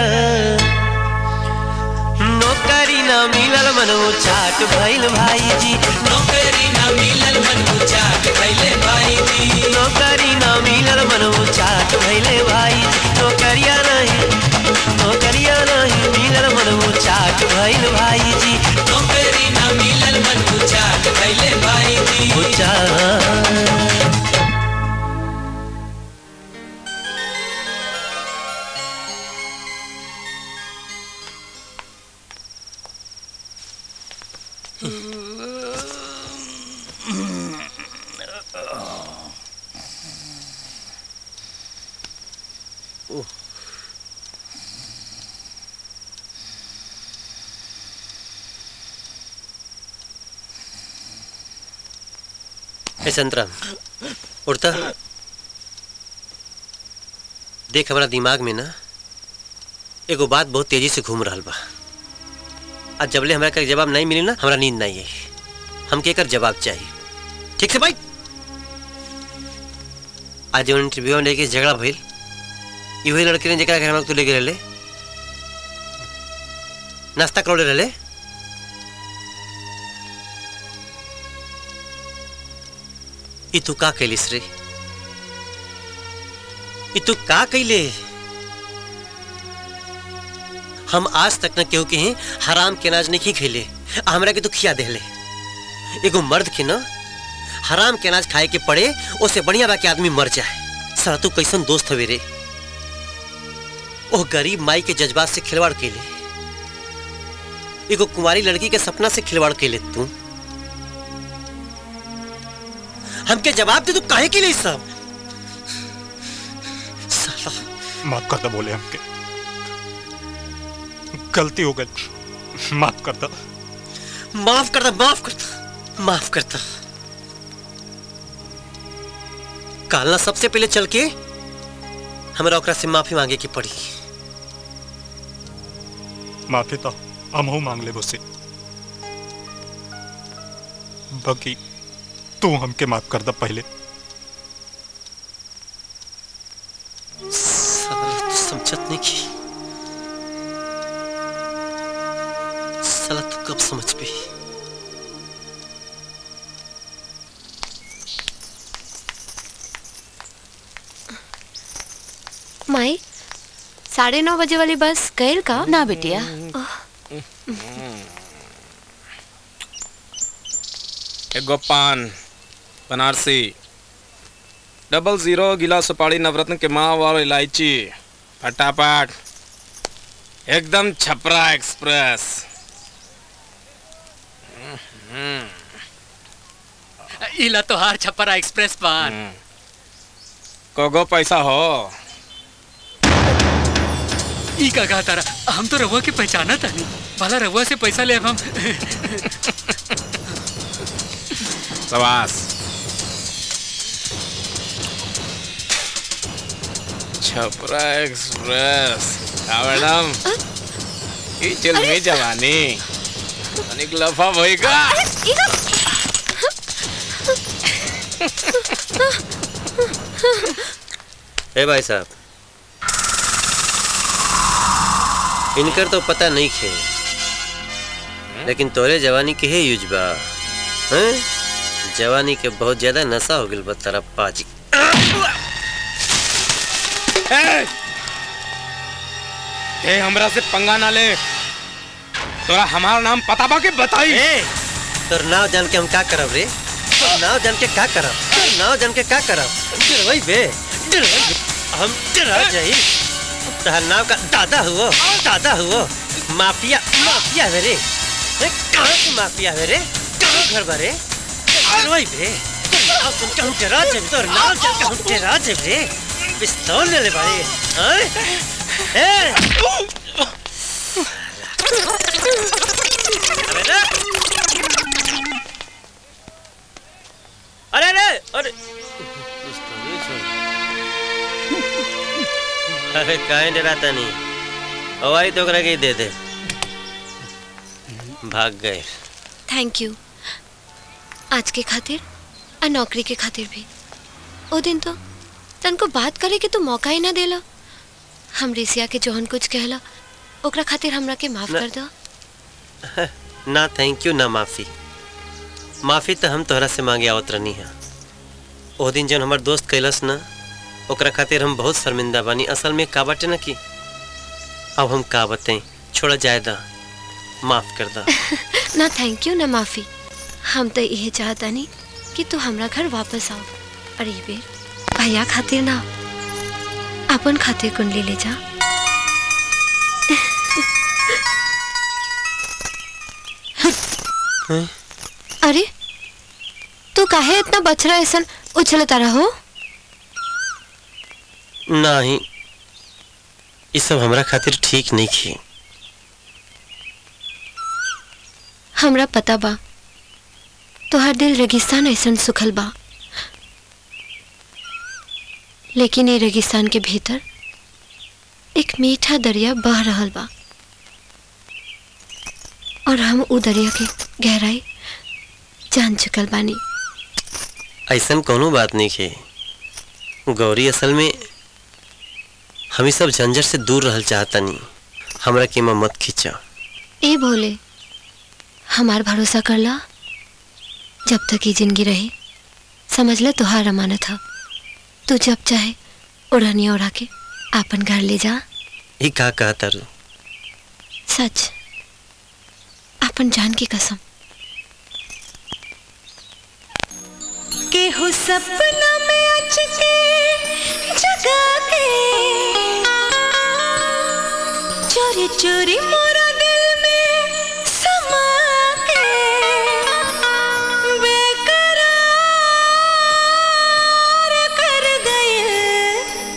नौकरी न मिलल मनो चाट भइल भाई जी नौकरी न मिलल मनो चाट भइले भाई जी नौकरी न मिलल मनो चाट भइले भाई जी नौकरिया नहीं नौकरिया नहीं मिलल मनो चाट भइल भाई जी नौकरी न मिलल मनो चाट भइले भाई जी चाट ए संतरा उड़ता देख हमारा दिमाग में ना एगो बात बहुत तेजी से घूम रहा बा आज जबले हमरा का जवाब नहीं मिली ना हमरा नींद नहीं आई हमके एकर जवाब चाहिए ठीक से भाई आज जब इंटरव्यू में लेके झगड़ा भइल ई वही लड़के ने जेकरा घर में तू लेके रहले नाश्ता करौले रहले ई तू का कैलिस रे ई तू का कैले हम आज तक न केहू के हैं हराम के अनाज नहीं खेले आ हमरा के तू खिया देले एगो मर्द के न हराम के अनाज खाए के पड़े उससे बढ़िया बा के आदमी मर जाए साला तू कैसन दोस्त हवे रे ओह गरीब माई के जज्बात से खिलवाड़ कैले एगो कुंवारी लड़की के सपना से खिलवाड़ कैले तू हमके जवाब दे तू काहे के लिए सब माफ कर दो बोले हमके गलती हो गई माफ कर दो माफ कर दो माफ कर दो माफ कर दो कालना सबसे पहले चल के हमरा ओकरा से माफी मांगे की पड़ी माफी तो हम मांग ले उससे बाकी तू हमके माफ कर दो पहले साला तू समझत नहीं की साला तू कब समझ पे माई साढ़े नौ बजे वाली बस गैल का ना बिटिया एगो पान बनारसी डबल जीरो गिला सुपारी नवरत्न के माव और इलायची फटाफट एकदम छपरा एक्सप्रेस इला तोहार छपरा एक्सप्रेस पान कोगो पैसा हो ई का कहा तारा हम तो रहुआ के पहचाना था नहीं भला रहुआ से पैसा ले अब हम सवास छपरा एक्सप्रेस हाँ मैडम ई चलमी जवानी तनिक लफा भई का ए भाई साहब इनकर तो पता नहीं खे लेकिन तोरे जवानी के है यूज बा हैं? जवानी के बहुत ज्यादा नशा हो गइल बा तारा पाजी ए! ए हमरा से पंगा ना ले तोरा हमारा नाम पता बा के बताई तोर नाव जान के हम का करब रे तोर नाव जान के का करब तोर नाव जान के का करब डरवई बे डरवई बे। हम डरा जाई तहर नाव का दादा हुओ दादा हुओ माफिया माफिया है रे ए, कहाँ के माफिया है रे कहाँ घर बा रे डरवई बे तोर नाव सुन के हम डरा जाए तोर नाव जान के हम डरा जाए रे पिस्तौल ले ले बारे हैं ए अरे रे अरे अरे अरे अरे काहे डराता नहीं हवाई तो ओकरा के ही दे दे भाग गए थैंक यू आज के खातिर और नौकरी के खातिर भी ओ दिन तो तनको बात करे के तो मौका ही ना देला हम रिसिया के जोहन कुछ कहला ओकरा खातिर हमरा के माफ ना- कर दो ना थैंक यू ना माफी माफी तो हम तोहरा से मांगे आवत रहनी है ओ दिन जब हमार दोस्त कैलस ना ओकरा खातिर हम बहुत शर्मिंदा बानी असल में का बाटे ना कि अब हम का बताएं छोड़ा जाए दा माफ कर दा ना थैंक यू ना माफी हम तो यही चाहता नहीं कि तू हमरा घर वापस आओ और ये बेर भैया खातिर ना अपन खातिर कुंडली ले जा अरे तू काहे इतना बछड़ा ऐसन उछलता रहो नहीं ये सब हमरा खातिर ठीक नहीं की हमरा पता बा तोहर दिल रेगिस्तान ऐसन सुखल बा लेकिन ये रेगिस्तान के भीतर एक मीठा दरिया बह रहल बा और हम उ दरिया के गहराई जान चुकल बानी ऐसन कोनो बात नहीं है गौरी असल में हम ई सब झंझट से दूर रहल चाहता नहीं हमरा के में मत खींचा ए भोले हमार भरोसा करला जब तक ये जिंदगी रही समझ ले तुहार अमानत था तू जब चाहे उड़निया उड़ा के आपन घर ले जा ये का कहता रू सच अपन जान की कसम केहू सपना में अच के जगा के चोरी चोरी मोरा दिल में समा के बेकरार कर गए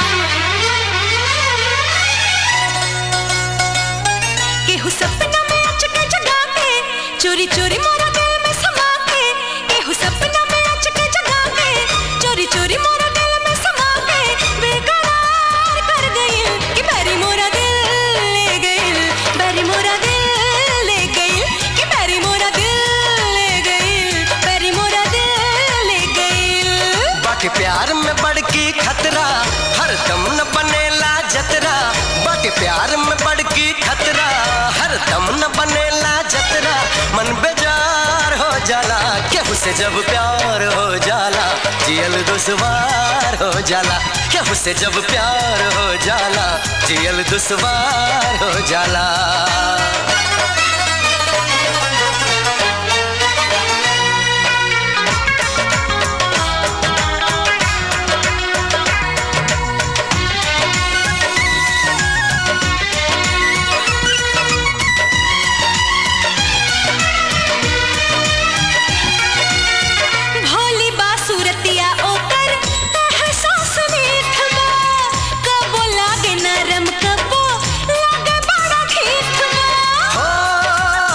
केहू सपना में अच के जगा के चोरी चोरी मोरा दिल में समा के केहू सपना में अच के जगा के चोरी चोरी मोरा दिल में समा के बेकरार कर गई कि बैरी मोरा दिल ले गई बैरी मोरा दिल ले गई कि बैरी मोरा दिल ले गई बैरी मोरा दिल ले गई बाकी प्यार में बड़की खतरा हर दम न बनेला जतरा बाकी प्यार में बड़की खतरा हर दम न बनेला जतरा मन बेजार हो जाला केहू से जब प्यार हो जाला जियल दुश्वार हो जाला केहू से जब प्यार हो जाला जियल दुश्वार हो जाला भोली बासुरतिया ओकर एहसास मीठ बा कबो लागे नरम कबो लागे बड़ा ठीठ बा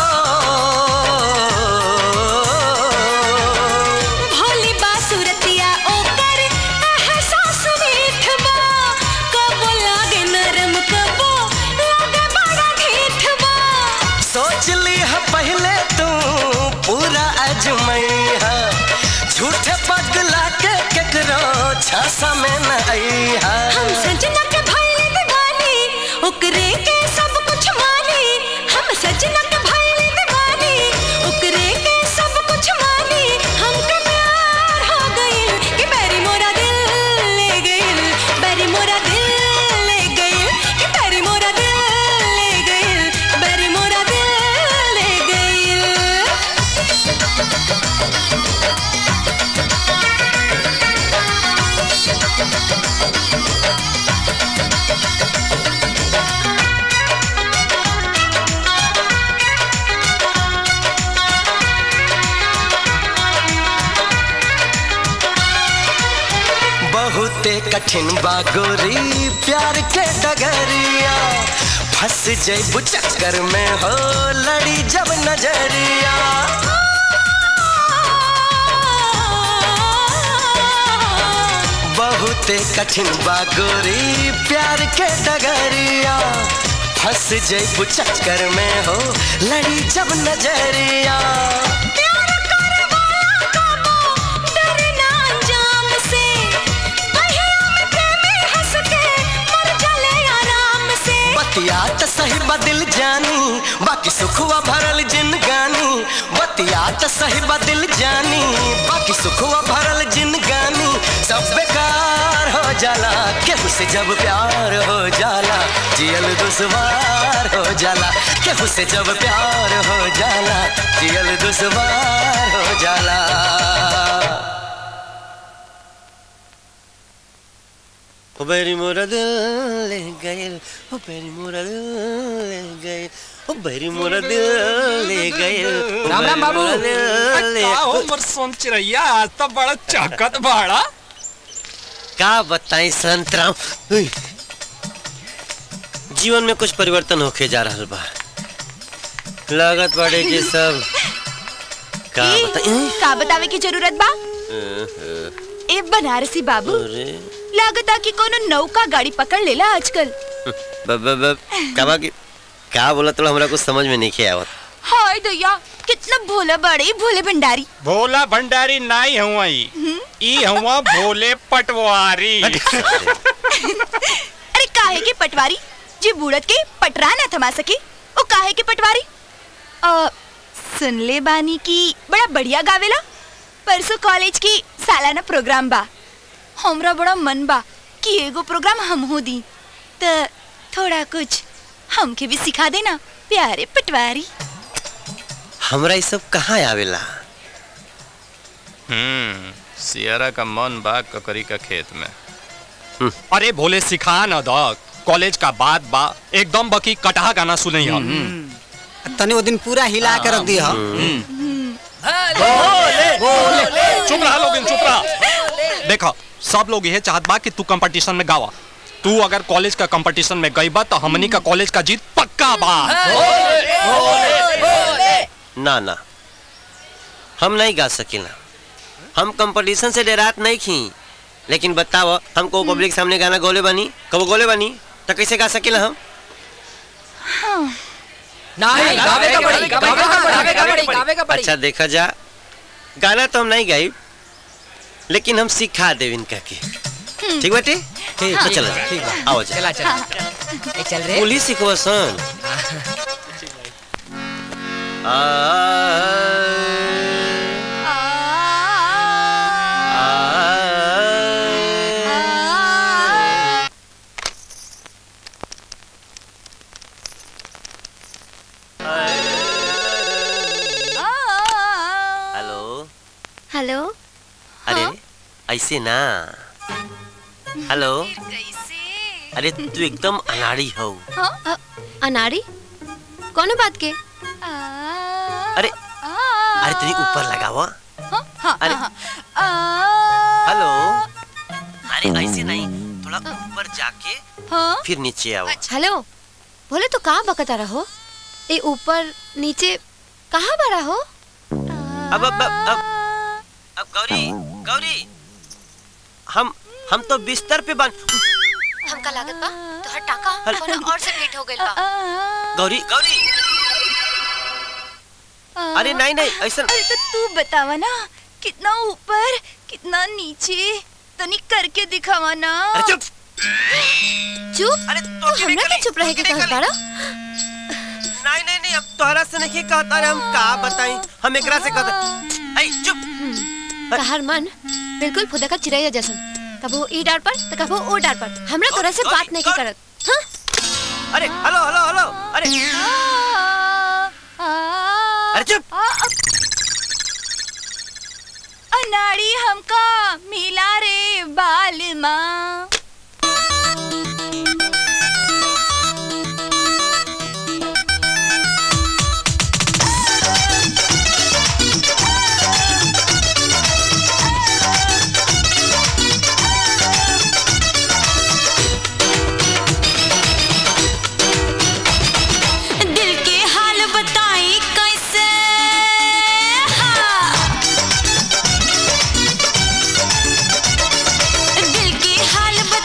भोली बासुरतिया ओकर एहसास मीठ बा कबो लागे नरम कबो लागे बड़ा ठीठ बा सोच ली है पहले तू पूरा अजमैया झूठे पगला के केकरो छासा में न आईहा हम सजना के भइले दीवानी ओकरे के सब कुछ मानी हम सजना के भइले दीवानी ओकरे के सब कुछ मानी हमके प्यार हो गइल कि बैरी मोरा दिल ले गइल बैरी मोरा दिल ले गइल कि बैरी मोरा दिल ले गइल बैरी मोरा दिल ले गइल बहुते कठिन बागोरी प्यार के डगरिया फंस जैबू चक्कर में हो लड़ी जब नजरिया बहुते कठिन बागोरी प्यार के डगरिया फंस जैबू चक्कर में हो लड़ी जब नजरिया डरना अंजाम से पहिया में प्रेमी हंस के मर चले आराम से बतिया त सही बदिल जानी बाकी सुखवा भरल जिनगानी बतिया त सही बदिल जानी बाकी सुखवा भरल जिनगानी सब बेकार हो जाला केहू से जब प्यार हो जाला जियल दुश्वार हो जाला केहू से जब प्यार हो जाला जियल दुश्वार हो जाला ओ बेरी मोरा दिल ले गए ओ बेरी मोरा दिल ले गए ओ बेरी मोरा दिल ले गए ओ राम राम बेरी बाबू मोरा दिल ले- का हो मोर सोन चिरैया आज तो बड़ा चाकत बाड़ा का बताई संतराम उई। जीवन में कुछ परिवर्तन होके जा रहल बा लागत बाड़े कि सब का बताई का बतावे की जरूरत बा अह, ए बनारसी बाबू अरे लागता कि कोनो नौका गाड़ी पकड़ लेला आजकल ब ब ब का बा कि का बोला तो हमरा कुछ समझ में नहीं आवत हाय दैया कितना भोला बड़े भोले भंडारी भोला भंडारी नाई हुआ ई ई हुआ भोले पटवारी अरे काहे के पटवारी जी बूढ़त के पटरा ना थमा सके ओ काहे के पटवारी अ, सुन ले बानी की बड़ा बढ़िया गावेला परसों कॉलेज की सालाना प्रोग्राम बा हमरा बड़ा मन बा कि एगो प्रोग्राम हमहू दी त थोड़ा कुछ हमके भी सिखा देना प्यारे पटवारी हमरा ये सब कहाँ आवेला हम्म सियारा का मन बा ककरी का खेत में अरे भोले सिखा न द कॉलेज का बात बा एकदम बकी कटहा गाना सुनई हम तनी वो दिन पूरा हिला के रख दिया चुप रहा लोग चुप रहा देखो सब लोग यह चाहत बा कि तू कंपटीशन में गावा तू अगर कॉलेज का कंपटीशन में गई बा तो हमनी का कॉलेज का जीत पक्का बा ना ना हम नहीं गा सकेला हम कंपटीशन से डरात नहीं खी लेकिन बताओ हमको पब्लिक सामने गाना गोले बनी कब गोले बनी तो कैसे गा सकेला हम नहीं गावे का पड़ी गावे का पड़ी गावे का पड़ी गावे का पड़ी अच्छा देखा जा गाना तो हम नहीं गाई लेकिन हम सिखा देव इनका के ठीक बाटे ठीक तो चलो जा ठीक बा आओ जा चला चला ए चल रे पुलिस सिखवा सन आ हेलो हेलो अरे ऐसे ना हेलो अरे तू एकदम अनाड़ी हो अ, अनाड़ी कौन बात के अरे अरे तेरी ऊपर लगावा अरे हेलो अरे ऐसे नहीं थोड़ा ऊपर जाके फिर नीचे आओ हेलो बोले तो कहाँ बकता रहो ए ऊपर नीचे कहाँ बड़ा हो अब अब अब अब, अब गौरी गौरी हम हम तो बिस्तर पे बन हमका लागत बा तो हर टाका कोनो और से भेंट हो गइल बा गौरी गौरी अरे नहीं नहीं ऐसा अरे तो तू बतावा ना कितना ऊपर कितना नीचे तनिक करके दिखावा ना अरे चुप चुप अरे तो हमरा के चुप रहे के कहत बाड़ा नहीं नहीं नहीं अब तोहरा से नहीं कहता रे हम का बताई हम एकरा से कहता ऐ चुप तहार मन बिल्कुल खुदा का चिड़ैया जैसन कबो ई डार पर तो कबो ओ डार पर हमरा तोरा से बात नहीं के करत हाँ अरे हेलो हेलो हेलो अरे अरे चुप अनाड़ी हमका मिला रे बाल माँ दिल के हाल बताई कैसे हाँ। दिल के हाल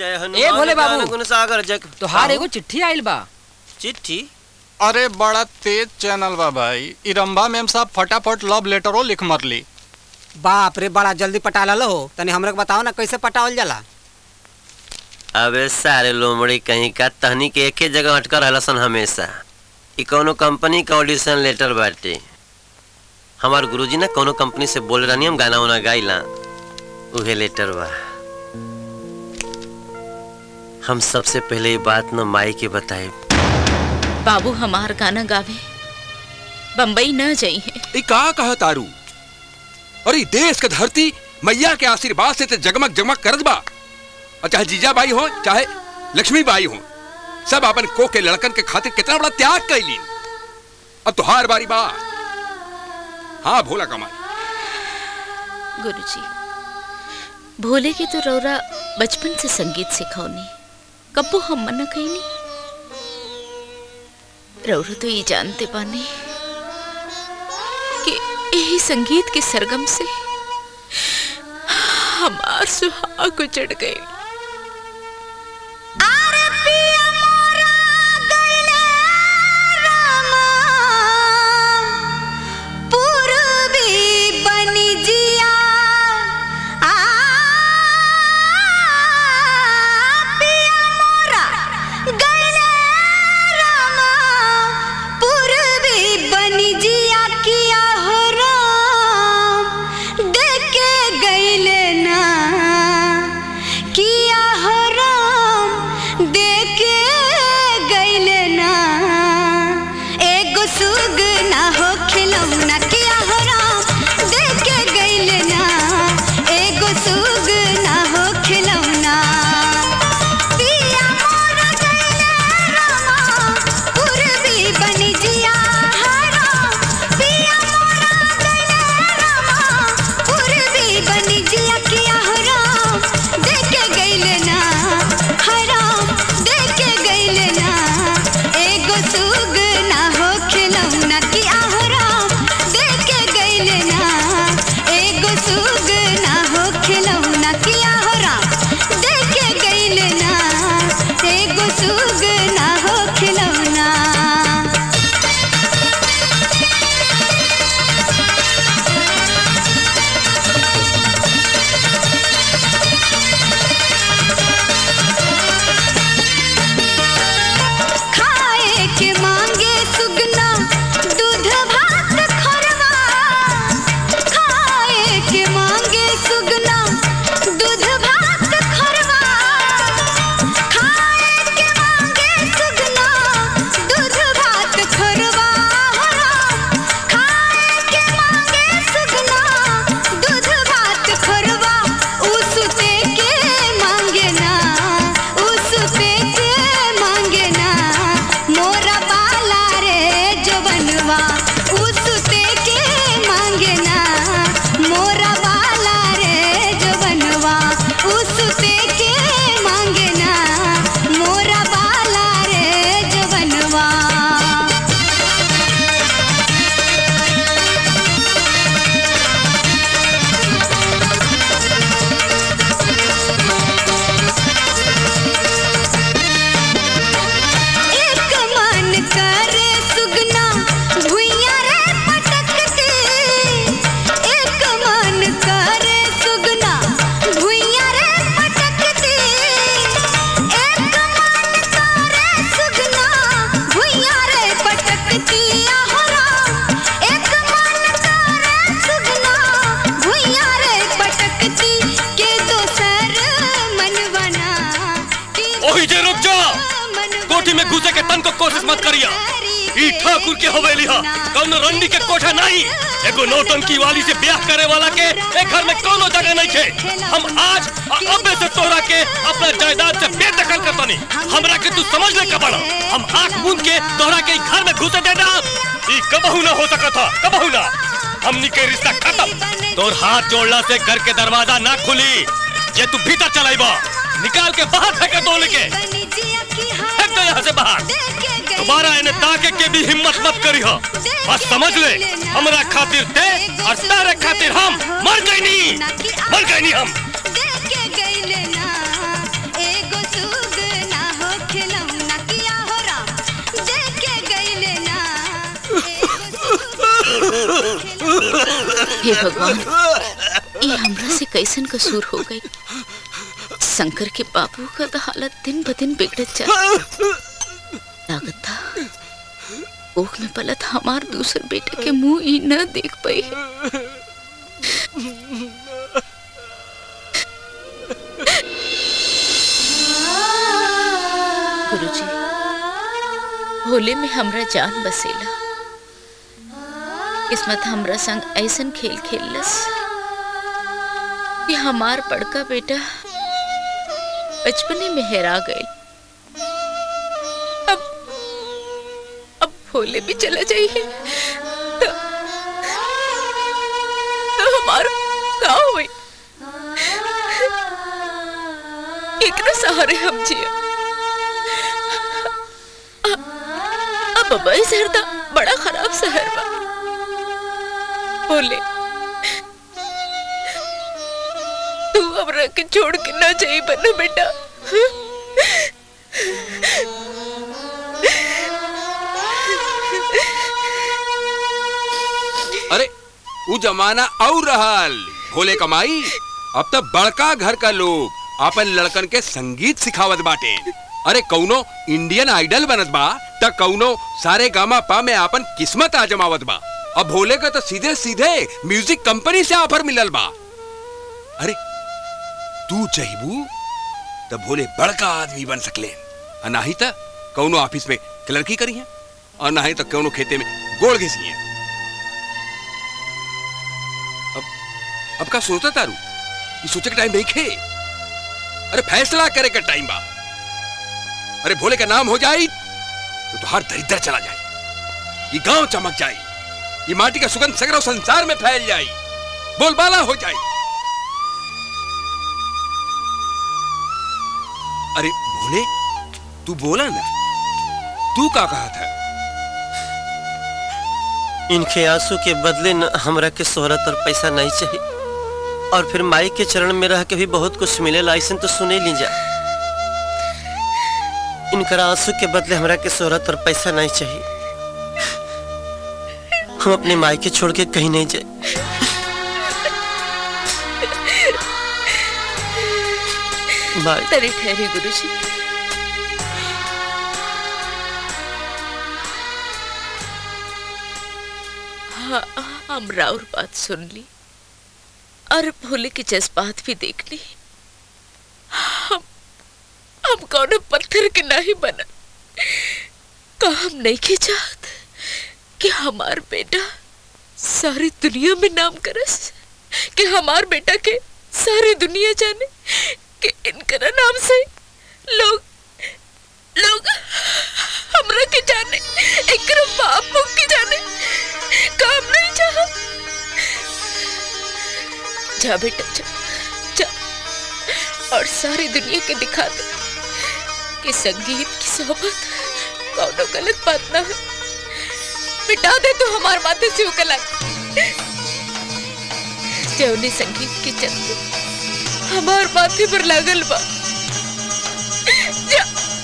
जय ए भोले बाबू ज्ञान गुण सागर जग तोहार एगो चिट्ठी आइल बा चिट्ठी अरे बड़ा तेज चैनल बा भाई इरम्बा मैम साहब फटाफट लव लेटरो लिख मरली बाप रे बड़ा जल्दी पटा लो तनी हमरा के बताओ ना कैसे पटावल जाला अबे सारे लोमड़ी कहीं का तहनी के एके जगह अटकर रहलसन हमेशा ई कौनो कंपनी का ऑडिशन लेटर बाटे हमार गुरुजी ना कौनो कंपनी से बोल रहनी हम गाना उना गाइला उहे लेटर बा हम सबसे पहले ये बात न माई के बताए बाबू हमार गाना गावे बम्बई न जाई है ई का कहा तारू अरे देश के धरती मैया के आशीर्वाद से ते जगमग जगमग करत बा और चाहे जीजा बाई हो चाहे लक्ष्मी बाई हो सब अपन को के लड़कन के खातिर कितना बड़ा त्याग कैली अब तुहार बारी बा हाँ भोला कमाल गुरुजी भोले के तो रौरा बचपन से संगीत सिखौनी कब्बो हम मना कईनी रौरा तो ये जानते पानी कि यही संगीत के सरगम से हमार सुहाग उजड़ गए पूर्वी बनी जिया आ पिया मोरा गले रामा पूर्वी बनी जिया किया हो राम देखे गईले ना किया हो राम देखे गईले ना एगो सुग ना हो खिलौना किया हो राम देखे गईले ना एगो सुग ना हो खिलौना पिया मोर गईले रामा पूर्वी बनी जिया हराम पिया मोर गईले रामा पूर्वी बनी जिया किया हो राम देखे गईले ना हराम देखे गईले ना एगो सुग ना हो खिलौना किया हो राम देखे गईले ना एगो सुग ना हो खिलौना किया हो राम देखे गईले ना एगो सुग ना हो खिलौना खाए के मांगे सुगना दूध भात खरवा खाए के मांगे सुगना दूध भात खरवा खाए के मांगे सुगना दूध भात खरवा खाए के मांगे सुगना दूध भात खरवा उसते के मांगे ना उसते के मांगे ना मोरा बाला रे जवनवा उसते के मांगे ना मोरा बाला रे जवनवा उसते के मांगे ना मोरा बाला रे जवनवा एक मन करे सुगना भुइया रे पटकते एक मन करे सुगना भुइया रे पटकते एक मन करे सुगना भुइया रे पटकती आहोरा एक मन करे सुगना भुइया रे पटकती के दोसर मनवना ओही जे रुक जा कोठी में घुसे के तन को कोशिश मत करिया ई ठाकुर के हवेली हा कौन रंडी के कोठा नहीं एगो नौटंकी वाली से ब्याह करे वाला के ए घर में कोनो जगह नहीं थे हम आज आ अबे से तोहरा के अपना जायदाद से बेदखल कर तनी हमरा के तू समझ ले कबड़ा हम आंख मूंद के तोहरा के ई घर में घुसे देना ई कबहू ना हो सका था कबहू ना हमनी के रिश्ता खत्म तोर हाथ जोड़ला से घर के दरवाजा ना खुली ये तू भीतर चलाइबा निकाल के बाहर फेंके दो लेके फेंक दो यहाँ से बाहर दोबारा इन्हें ताके के भी हिम्मत मत करी हो बस समझ ले हमरा खातिर ते और तारे खातिर हम मर गई नहीं मर गई नहीं हम देखे गईले ना एगो हे भगवान ये हमरा से कैसन कसूर हो गई शंकर के बाबू का तो हालत दिन ब दिन बिगड़त जा लागत था ओख में पलत हमार दूसर बेटे के मुंह ही न देख पाई है गुरुजी होली में हमरा जान बसेला किस्मत हमरा संग ऐसन खेल खेललस कि हमार बड़का बेटा बचपने में हेरा गए अब अब भोले भी चला जाइए तो, तो हमारा का हुई एकरा सहारे हम जिया अब अब शहर था बड़ा खराब शहर बा बोले तू हमरा के छोड़ के ना जाई बना बेटा अरे वो जमाना और रहल भोले कमाई अब तक बड़का घर का लोग अपन लड़कन के संगीत सिखावत बाटे अरे कौनो इंडियन आइडल बनत बा त कौनो सारे गामा पा में अपन किस्मत आजमावत बा अब भोले का तो सीधे सीधे म्यूजिक कंपनी से ऑफर मिलल बा अरे तू चाहिबू तो भोले बड़का आदमी बन सकले और नाही त कौनो ऑफिस में क्लर्की करी है और नाही तो कौनो खेते में गोड़ घिसी है अब अब का सोचता तारू ये सोचे का टाइम नहीं खे अरे फैसला करे का टाइम बा अरे भोले का नाम हो जाए तो तुहार दरिद्र चला जाए ये गांव चमक जाए ये माटी का सुगंध सगरों संसार में फैल जाए बोलबाला हो जाए अरे भोले तू बोला ना तू का कहा था इनके आंसू के बदले न हमरा के शोहरत और पैसा नहीं चाहिए और फिर माई के चरण में रह के भी बहुत कुछ मिलेला ऐसा तो सुने ली जा इनकर आंसू के बदले हमरा के शोहरत और पैसा नहीं चाहिए हम अपने माई के छोड़ के कहीं नहीं जाए बाय तरी ठहरे गुरुजी हाँ हम राउर बात सुन ली और भोले की जज्बात भी देख ली हम हम कौन पत्थर के नहीं बना का हम नहीं के चाहत कि हमार बेटा सारी दुनिया में नाम करस कि हमार बेटा के सारी दुनिया जाने कि इनकरा नाम से लोग लोग हमरा के जाने एकरा बाप मुख के जाने काम नहीं चाह जा बेटा जा, जा और सारी दुनिया के दिखा दे कि संगीत की सोहबत कौनो गलत बात ना है मिटा दे तू हमार माथे से उकला जौनी संगीत के चलते हमार माथे पर लागल बा जा,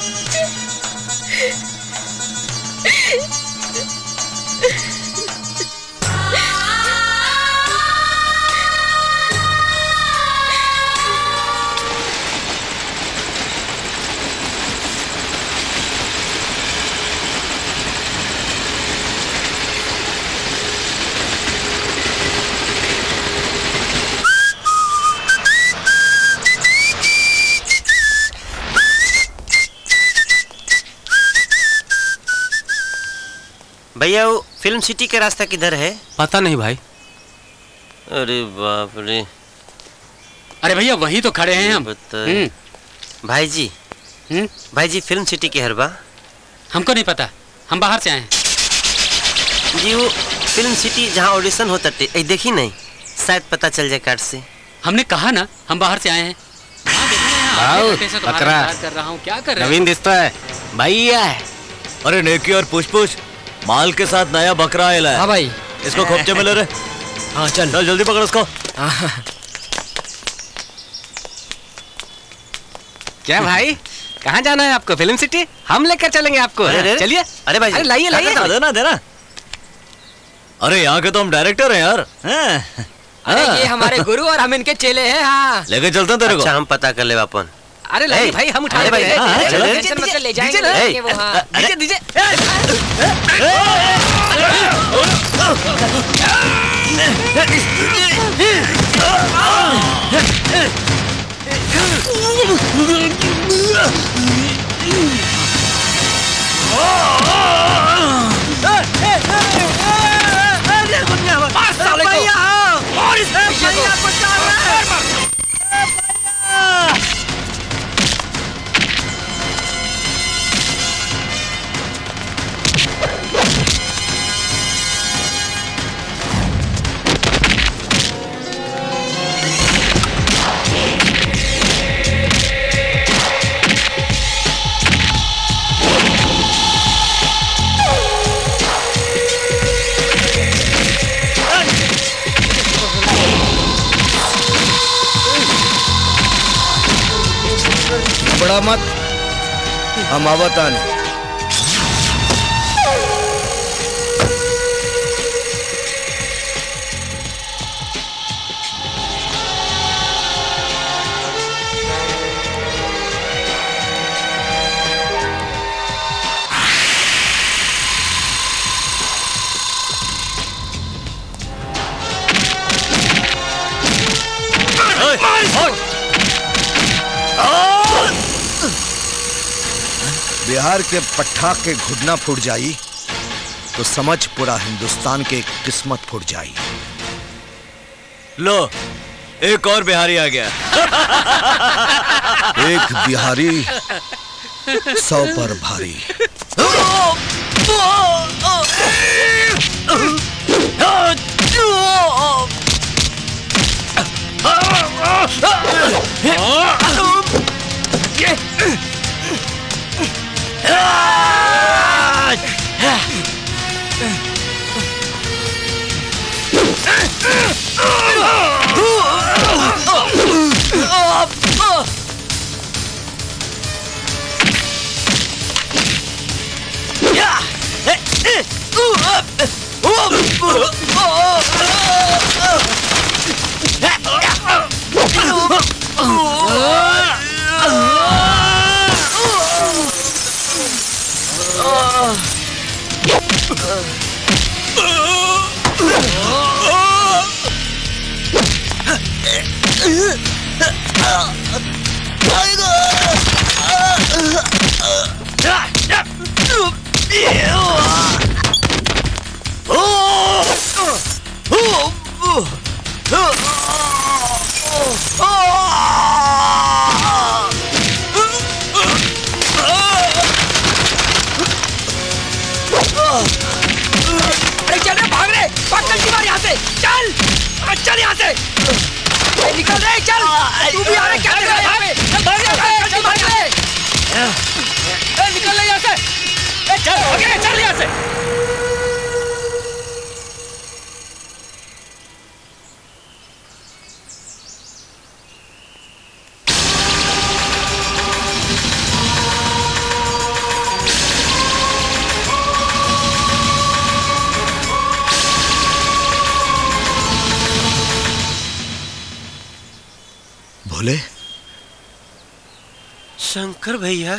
भैया वो फिल्म सिटी का रास्ता किधर है पता नहीं भाई अरे बाप रे अरे भैया वही तो खड़े हैं हम बताए भाई जी भाई जी फिल्म सिटी के हरबा हमको नहीं पता हम बाहर से आए हैं जी वो फिल्म सिटी जहाँ ऑडिशन होता थे ए, देखी नहीं शायद पता चल जाए कार्ड से हमने कहा ना हम बाहर से आए हैं भाऊ, कैसे तुम्हारा बकरा। इंतजार कर रहा हूँ क्या कर रहे नवीन दिसतो है भैया है अरे नेकी और पुछ पुछ माल के साथ नया बकरा आया है हाँ भाई। इसको खोपचे में ले रे हाँ चल चल जल्दी पकड़ इसको क्या भाई कहाँ जाना है आपको फिल्म सिटी हम लेकर चलेंगे आपको अरे, अरे, चलिए अरे भाई जी, लाइए क्या लाइए करते हो? देना देना अरे यहाँ के तो हम डायरेक्टर हैं यार हैं? अरे हाँ। ये हमारे गुरु और हम इनके चेले हैं हाँ लेके चलते हैं तेरे को अच्छा हम पता कर ले अपन अरे लगी ए, भाई हम उठा अरे भाई, लेंगे हाँ, चलो। टेंशन मत कर, ले जाएंगे डीजे, ले ए, जाएंगे वो हाँ अरे, डीजे डीजे बड़ा मत हम आवतान बिहार के पट्टा के घुटना फूट जाई तो समझ पूरा हिंदुस्तान के किस्मत फूट जाई लो एक और बिहारी आ गया एक बिहारी सौ पर भारी अरे चल रे भाग रे भाग चल मार यहाँ से चल अरे चल यहाँ से अरे निकल रे चल तू भी आ रहा है, क्या कर रहा है यहाँ पे चल भाग रे चल भाग रे ए, निकल रे यहाँ से ए, चल भाग रे चल यहाँ से भोले शंकर भैया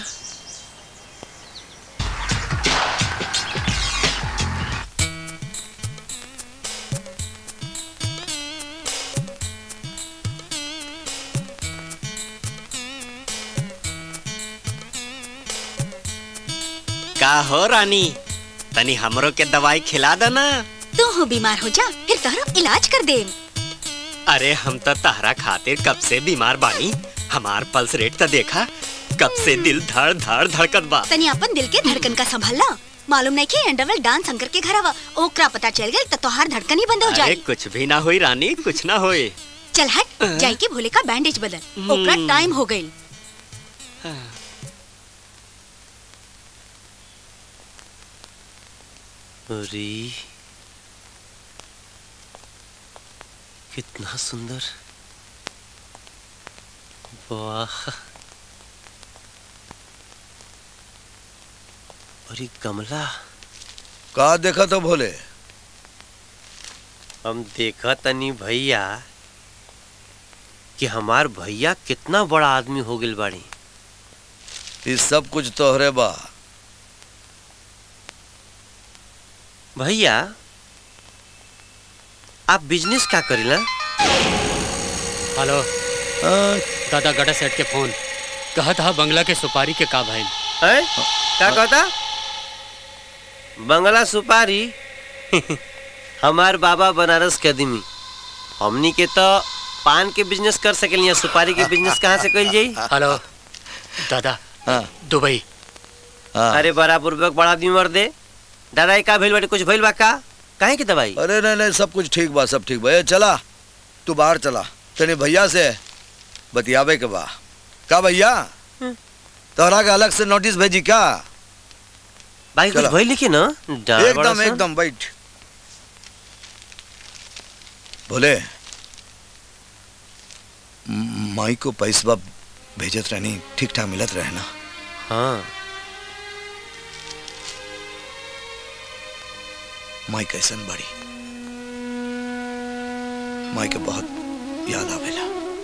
का हो रानी तनी हमरो के दवाई खिला देना तू हो बीमार हो जा फिर तोहरो इलाज कर दे अरे हम तो तहरा खातिर कब से बीमार बानी हमार पल्स रेट तो देखा कब से दिल धड़ धड़ धड़कत बा तनी अपन दिल के धड़कन का संभालना मालूम नहीं कि अंडरवेल डांस शंकर के घर आवा ओकरा पता चल गया तो तोहार धड़कन ही बंद हो अरे जाए कुछ भी ना होई रानी कुछ ना होई चल हट जाई के भोले का बैंडेज बदल ओकरा टाइम हो गई अरे कितना सुंदर वाह और ये गमला का देखा तो भोले हम देखा तनी भैया कि हमार भैया कितना बड़ा आदमी हो गइल बाड़ी ये सब कुछ तोहरे बा भैया आप बिजनेस का करीला हेलो दादा गड़ा सेठ के फोन कहा था बंगला के सुपारी के का भाई है क्या कहता बंगला सुपारी हमार बाबा बनारस के आदमी हमनी के तो पान के बिजनेस कर सकेलिया सुपारी के बिजनेस कहाँ से कइल जाई हेलो दादा दुबई अरे बड़ा बुर्बक बड़ा आदमी मर दे दादा का भइल बाटे कुछ भइल बा का काहे की दवाई अरे नहीं नहीं सब कुछ ठीक बा सब ठीक बा ए, चला तू बाहर चला तेरे भैया से बतियावे के बा का भैया तोहरा के अलग से नोटिस भेजी क्या भाई कुछ चला। भइल लिखी ना डाल बड़ा एकदम सा। एकदम बैठ बोले म- माई को पैसा भेजत रहनी ठीक ठाक मिलत रहे ना हाँ माई कैसन बड़ी माई के बहुत याद आवेला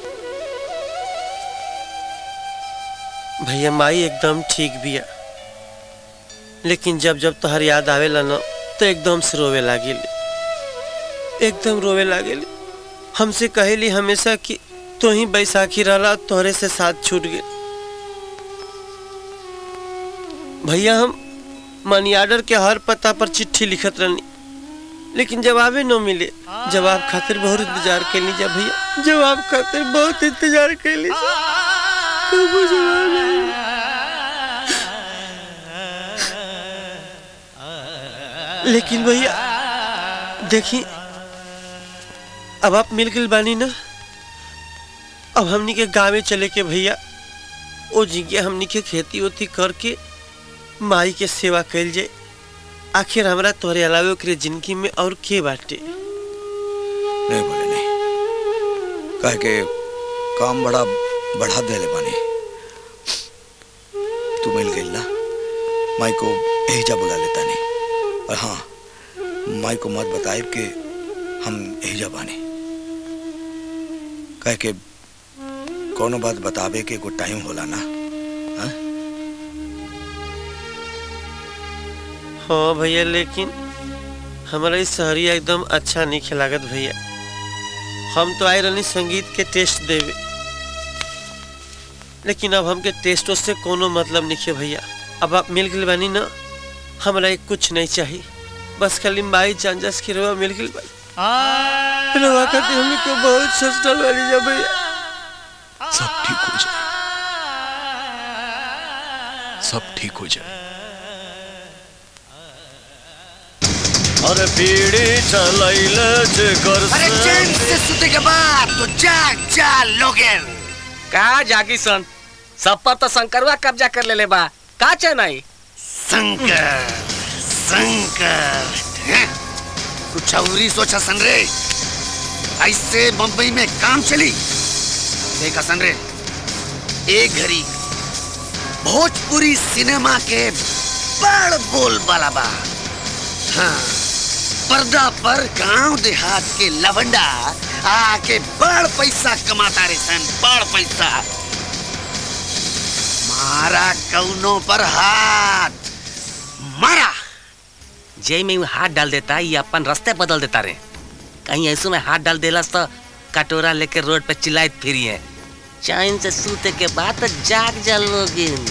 भैया माई एकदम ठीक बिया लेकिन जब जब तोहर याद आवेला ना तो एकदम से रोवे लागिल एकदम रोवे लागिल हमसे कहेली हमेशा कि तो ही बैसाखी रहला तोहरे से साथ छूट गए भैया हम मनी आर्डर के हर पता पर चिट्ठी लिखत रहनी लेकिन जवाबे न मिले जवाब खातिर बहुत इंतजार कैली जा भैया जवाब खातिर बहुत इंतजार कैली जा कबो जवाब नहीं लेकिन भैया देखी अब आप मिल गए बानी ना अब हमनी के गाँव चले के भैया ओ जिगे हमनी के खेती उती करके माई के सेवा कैल जाए आखिर हमरा तोहरे अलावे ओकरे जिंदगी में और के बाटे नहीं बोले नहीं कह के काम बड़ा बढ़ा देले बानी तू मिल गई ना माई को एहिजा बुला लेता नहीं और हाँ माई को मत बताए कि हम एहिजा बानी कह के कोनो बात बतावे के कोई टाइम होला ना हाँ भैया लेकिन हमारा इस शहरिया एकदम अच्छा नहीं खिलागत भैया हम तो आए रहनी संगीत के टेस्ट देवे लेकिन अब हमके टेस्टों से कोनो मतलब नहीं है भैया अब आप मिल गए बानी ना हमरा एक कुछ नहीं चाहिए बस खाली माई चांजस की रवा मिल गई बाई रवा खातिर हमने को बहुत सस्टल वाली जा भैया सब ठीक हो जाए सब ठीक हो जाए अरे बीड़ी चलैले जेकर अरे चैन से सुते के बाद तो जाग जा लोगन का जागी सन सब पर तो शंकरवा कब्जा कर ले ले बा का चेन्नई शंकर शंकर हैं? कुछ अवरी सोचा सन रे ऐसे बम्बई में काम चली देखा सन रे एक घड़ी भोजपुरी सिनेमा के बड़ बोल वाला बा हाँ पर्दा पर गांव देहात के लवंडा आके बड़ पैसा कमाता रे सन बड़ पैसा मारा कौनो पर हाथ मारा जय में हाथ डाल देता ये अपन रास्ते बदल देता रे कहीं ऐसो में हाथ डाल देला तो कटोरा लेके रोड पे चिल्लाइत फिरी है चैन से सूते के बाद तो जाग जा लोगिन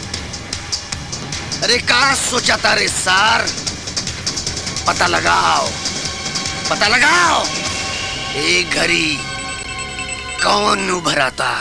अरे का सोचा तारे सार पता लगाओ पता लगाओ एक घड़ी कौन उभराता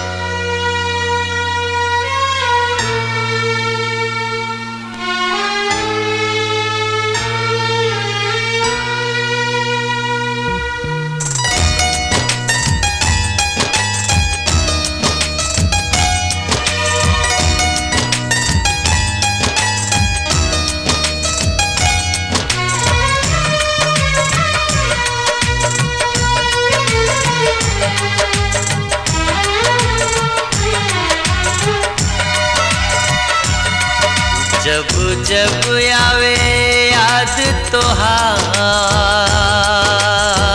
जब जब आवे याद तोहार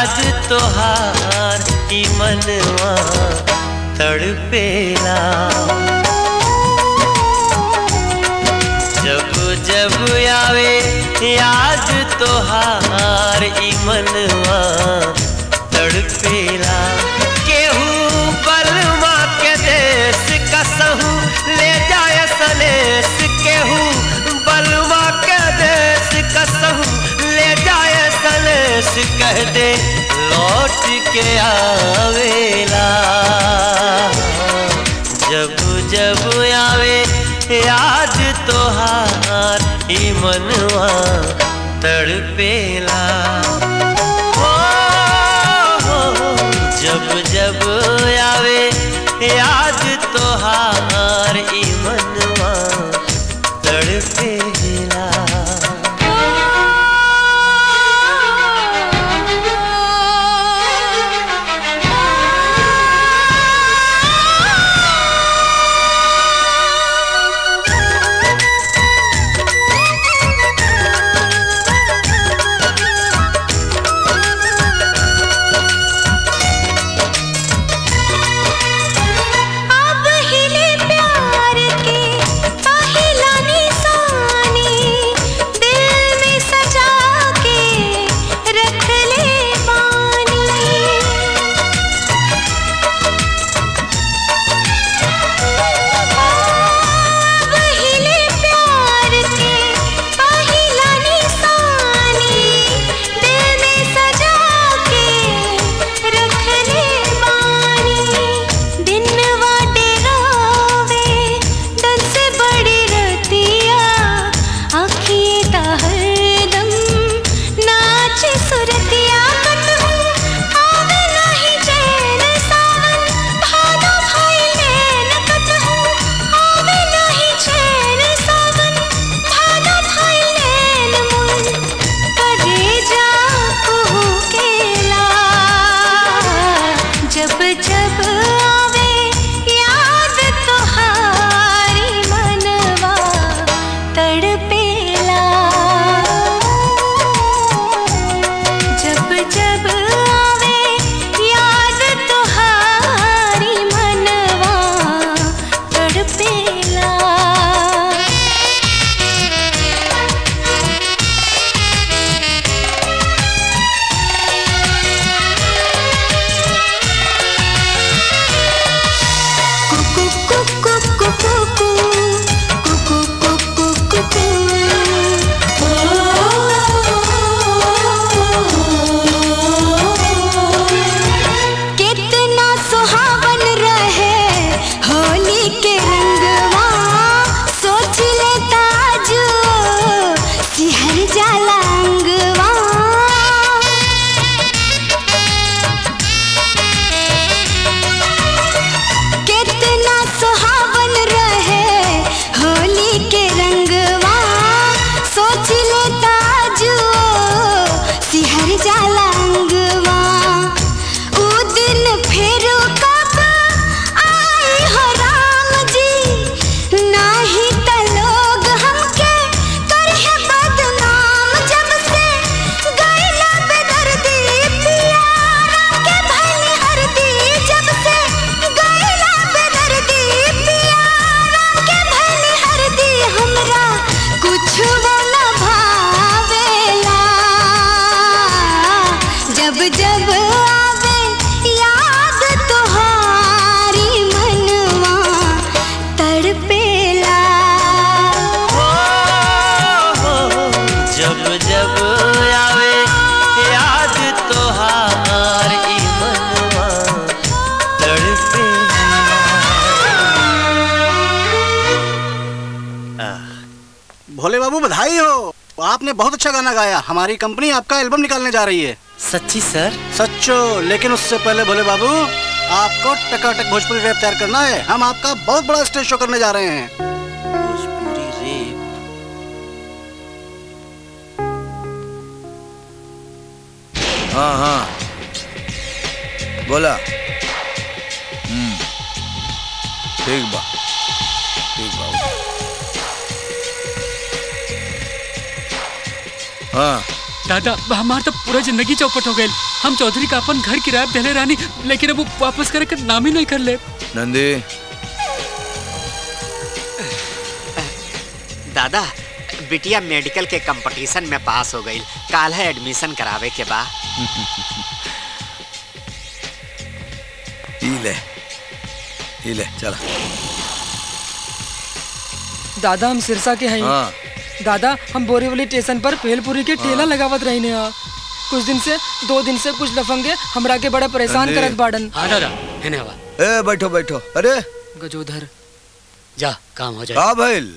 याद तोहार ई मनवा तड़पेला जब जब आवे याद तोहार ई मनवा तड़पेला केहू बलमा के देश कसहू ले जाए सनेस केहू बलमा के देश कसहू ले जाए सनेस कह दे लौट के आवेला जब जब आवे याद तोहार ई मनवा तड़पेला हो, हो, जब जब आवे याद तोहार ई मनवा तड़पेला अब हिले प्यार के पहला निशानी दिल में सजा के रख ले पानी अब हिले प्यार के पहला निशानी दिल में सजा के रख ले पानी दिन वाटे रोवे दन से बड़ी रतिया आँखिए ता हरदम नाचे सुरतिया कटहूँ आवे नहीं चैन सावन भादो भाई नैन कटहूँ आवे नहीं चैन सावन भादो भाई नैन मुन करे जा कुहू केला जब जब आवे याद तोहारी मनवा तड़पेला जब जब आवे याद तोहारी मनवा तड़पेला कितना सुहावन रहे होली के रंगवा सोच लेता जो सिहर जाला अंगवा कितना सुहावन रहे होली के रंगवा सोच लेता जो सिहर जाला अंगवा ऊ दिन फिर कब आई हो राम जी नाही त लोग हमके करहे बदनाम जब से गईला बेदर्दी पिया के भले हरदी जब से गईला बेदर्दी पिया के भले हरदी हमरा कुछ बोला भावेला जब जब आवे याद तोहारी मनवा तड़पेला जब जब आवे याद तोहार ई मनवा तड़पेला भोले बाबू बधाई हो आपने बहुत अच्छा गाना गाया हमारी कंपनी आपका एल्बम निकालने जा रही है सच्ची सर सच्चो लेकिन उससे पहले भोले बाबू आपको टकाटक भोजपुरी रैप तैयार करना है हम आपका बहुत बड़ा स्टेज शो करने जा रहे हैं भोजपुरी रेप हाँ हाँ बोला हम्म ठीक बा ठीक बा हाँ दादा हमार तो पूरा जिंदगी चौपट हो गई हम चौधरी का अपन घर किराया पे देले रानी लेकिन अब वो वापस करे के नाम ही नहीं कर ले नंदी दादा बिटिया मेडिकल के कंपटीशन में पास हो गई काल है एडमिशन करावे के बा ई ले ई ले चला दादा हम सिरसा के हैं हाँ दादा हम बोरीवली स्टेशन पर भेलपुरी के ठेला लगावत रही ने कुछ दिन से दो दिन से कुछ लफंगे हमरा के बड़ा परेशान नंदी। करत बाड़न हाँ दादा है हवा ए बैठो बैठो अरे गजोधर जा काम हो का भइल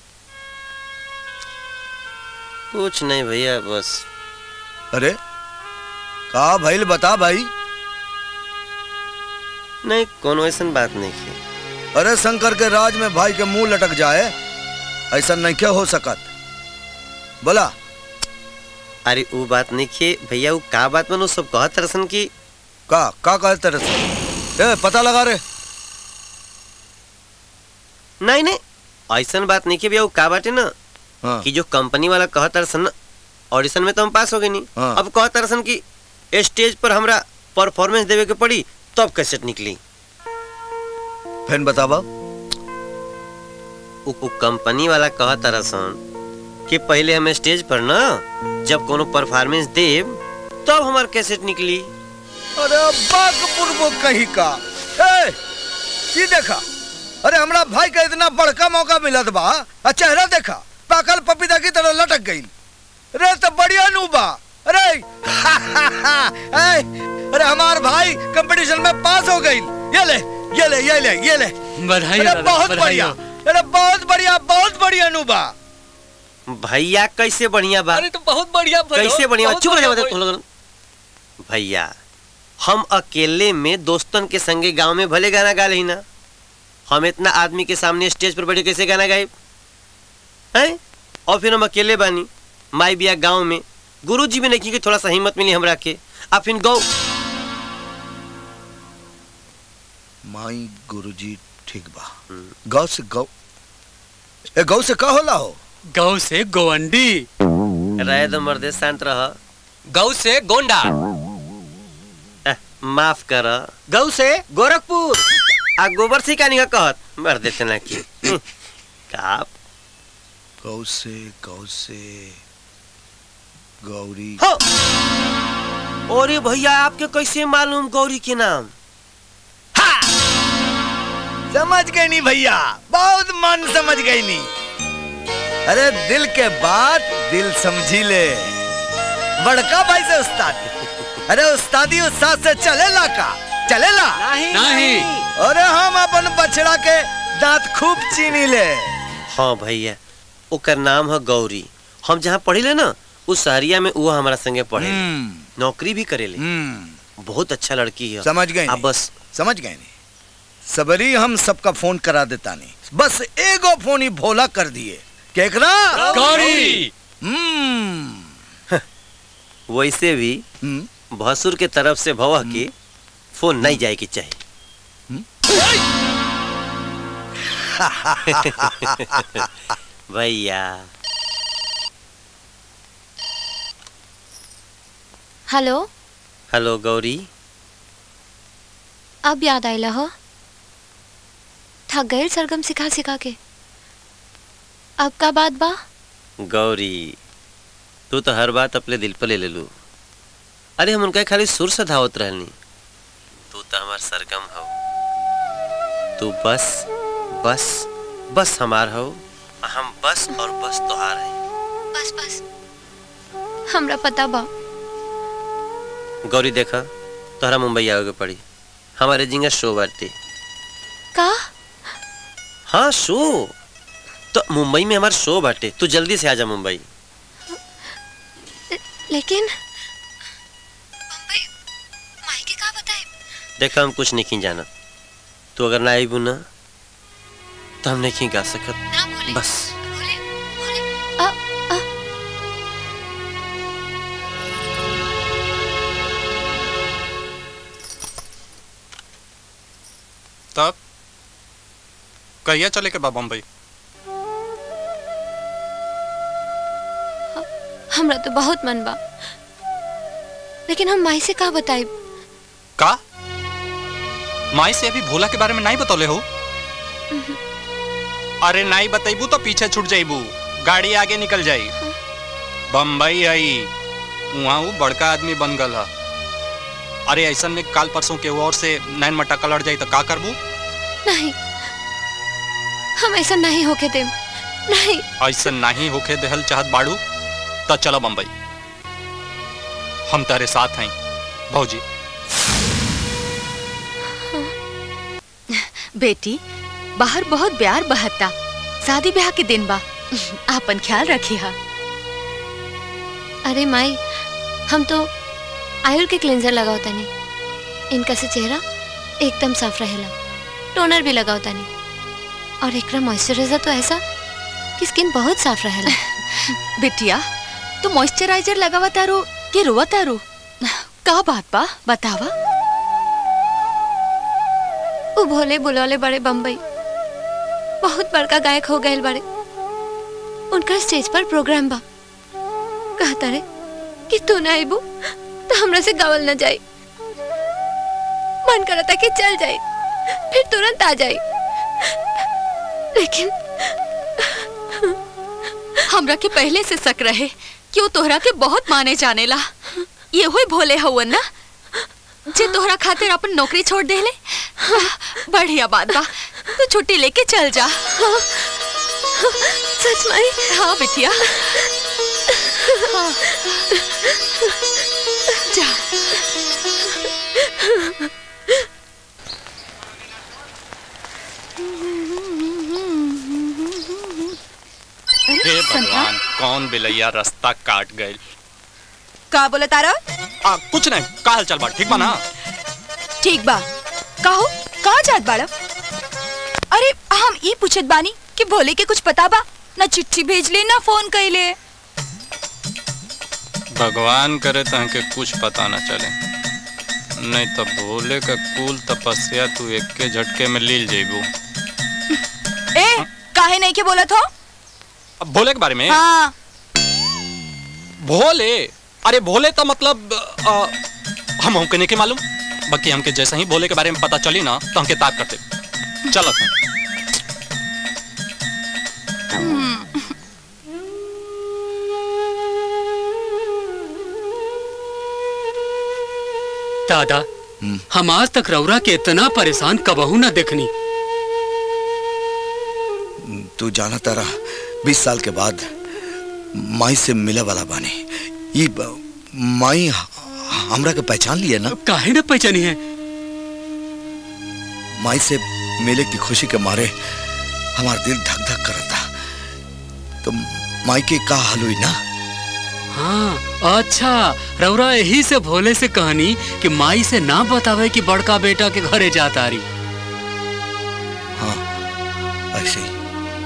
कुछ नहीं भैया बस अरे का भइल बता भाई नहीं कोनो ऐसा बात नहीं की अरे शंकर के राज में भाई के मुंह लटक जाए ऐसा नहीं क्या हो सकत बोला अरे वो बात नहीं की भैया वो का बात बनो सब कहत रसन की का का कहते तरह ए पता लगा रे नहीं नहीं ऐसा बात नहीं की भैया वो का बाटे ना हाँ। कि जो कंपनी वाला कहत रसन ना ऑडिशन में तो हम पास हो गए नहीं हाँ। अब कहत रसन कि स्टेज पर हमरा परफॉर्मेंस देवे के पड़ी तब कैसेट निकली फिर बतावा उ, उ कंपनी वाला कहत रसन कि पहले हम स्टेज पर ना जब कोनो परफॉर्मेंस देव तब हमार कैसेट निकली अरे बागपुर वो कहीं का ए ये देखा अरे हमरा भाई का इतना बड़का मौका मिलत बा आ चेहरा देखा पाकल पपीता की तरह लटक गई अरे तो बढ़िया नूबा अरे ए, अरे हमार भाई कंपटीशन में पास हो गई ये ले ये ले ये ले ये ले बधाई अरे दादा, बहुत बधाई बढ़िया हो। अरे बहुत बढ़िया बहुत बढ़िया नूबा भैया कैसे बढ़िया बा अरे तो बहुत बढ़िया भइल हो, कैसे बढ़िया बा? बहुत चुप रह बढ़िया जा तुम लोगन भैया हम अकेले में दोस्तन के संगे गांव में भले गाना गा ही ना हम इतना आदमी के सामने स्टेज पर बैठे कैसे गाना गाए हैं और फिर हम अकेले बानी माई बिया गांव में गुरु जी भी नहीं कि थोड़ा सा हिम्मत मिली हमरा के आ फिर गौ माई गुरुजी ठीक बा गौ से गौ ए गौ से का होला हो गौ से गोवंडी रहे दो मर्दे शांत रह गौ से गोंडा अह, माफ कर गौ से गोरखपुर आ गोबर से का नहीं कहत मर देते ना की हम्म, का गौ से गौ से गौरी हो अरे भैया आपके कैसे मालूम गौरी के नाम समझ गई नहीं भैया बहुत मन समझ गई नहीं अरे दिल के बात दिल समझी ले बड़का भाई से उस्ताद अरे उस्तादी उस्ताद से चलेला का चलेला नहीं नहीं अरे हम अपन बछड़ा के दांत खूब चीनी ले हाँ भैया ओकर नाम है गौरी हम जहाँ पढ़ी ले ना उस शहरिया में वो हमारा संगे पढ़े नौकरी भी करेले बहुत अच्छा लड़की है समझ गए अब नहीं? बस समझ गए नहीं सबरी हम सबका फोन करा देता नहीं बस एगो फोन ही भोला कर दिए केकरा गौरी हम्म वैसे भी भसुर के तरफ से भवा के फोन नहीं जाए की चाहिए भैया हेलो हेलो गौरी अब याद आइला हो थक गए सरगम सिखा सिखा के अब का बात बा गौरी तू तो हर बात अपने दिल पर ले ले लू अरे हम उनका खाली सुर सधावत रहनी तू तो हमार सरगम हो तू बस बस बस हमार हो हम बस और बस तोहार है बस बस हमरा पता बा गौरी देखा तोहरा मुंबई आओगे पड़ी हमारे जिंगा शो बाटे का हाँ शो तो मुंबई में हमारा शो बाटे तू जल्दी से आजा मुंबई लेकिन देखा हम कुछ नहीं जाना तू अगर ना आई ना तो हम नहीं गा सकत बस आ, आ, तब कहिया चले के बा बम्बई हमरा तो बहुत मन बा लेकिन हम माई से का बताई का माई से अभी भोला के बारे में नहीं बतौले हो अरे नहीं बतैबू तो पीछे छूट जाइबू गाड़ी आगे निकल जाई बम्बई आई वहाँ वो बड़का आदमी बन गल है अरे ऐसा में काल परसों के और से नैन मटक्का लड़ जाई तो का करबू नहीं हम ऐसा नहीं होके देम नहीं ऐसा नहीं होके देहल चाहत बाड़ू तो चलो बम्बई हम तेरे साथ हैं भौजी बेटी बाहर बहुत प्यार बहता शादी ब्याह के दिन बा आपन ख्याल रखी हा अरे माई हम तो आयुर के क्लेंजर लगाओ तनी इनका से चेहरा एकदम साफ रहेला टोनर भी लगाओ तनी और एकरा मॉइस्चराइजर तो ऐसा कि स्किन बहुत साफ रहेला बिटिया तू मॉइस्चराइजर लगावा तारो के रोवा तारो का बात बा बतावा वो भोले बुलौले बड़े बम्बई बहुत बड़का गायक हो गए बड़े उनका स्टेज पर प्रोग्राम बा कहता रे कि तू ना आईबू तो हमरा से गावल न जाई मन करता कि चल जाई फिर तुरंत आ जाई लेकिन हमरा के पहले से शक रहे कि वो तोहरा के बहुत माने जाने ला ये हुई भोले हवन ना जे तोहरा खातिर अपन नौकरी छोड़ देले बढ़िया बात बा तू छुट्टी लेके चल जा सच में हाँ बिटिया हाँ। जा हे भगवान कौन बिलैया रास्ता काट गए का बोले तारा आ, कुछ नहीं का हाल चाल बा ठीक बा ना ठीक बा कहो कहाँ जात बाड़ा अरे हम ई पूछत बानी कि भोले के कुछ पता बा ना चिट्ठी भेजले ना फोन कैले भगवान करे तहके कुछ पता न चले नहीं तो भोले का कुल तपस्या तू एक के झटके में लील जेबू ए काहे नहीं के बोलत हो अब भोले के बारे में हाँ भोले अरे भोले तो मतलब आ, हम हमके नहीं के मालूम बाकी हमके जैसे ही भोले के बारे में पता चली ना तो हमके ताक करते चलत हैं दादा हम आज तक रौरा के इतना परेशान कबहू ना देखनी तू जाना तारा बीस साल के बाद माई से मिले वाला बानी ये ब- माई ह- हमरा के पहचान लिया ना काहे न पहचानी है माई से मिले की खुशी के मारे हमारा दिल धक धक करता तो माई के का हाल हुई ना हाँ अच्छा रौरा यही से भोले से कहनी कि माई से ना बतावे कि बड़का बेटा के घरे जाता रही ऐसे ही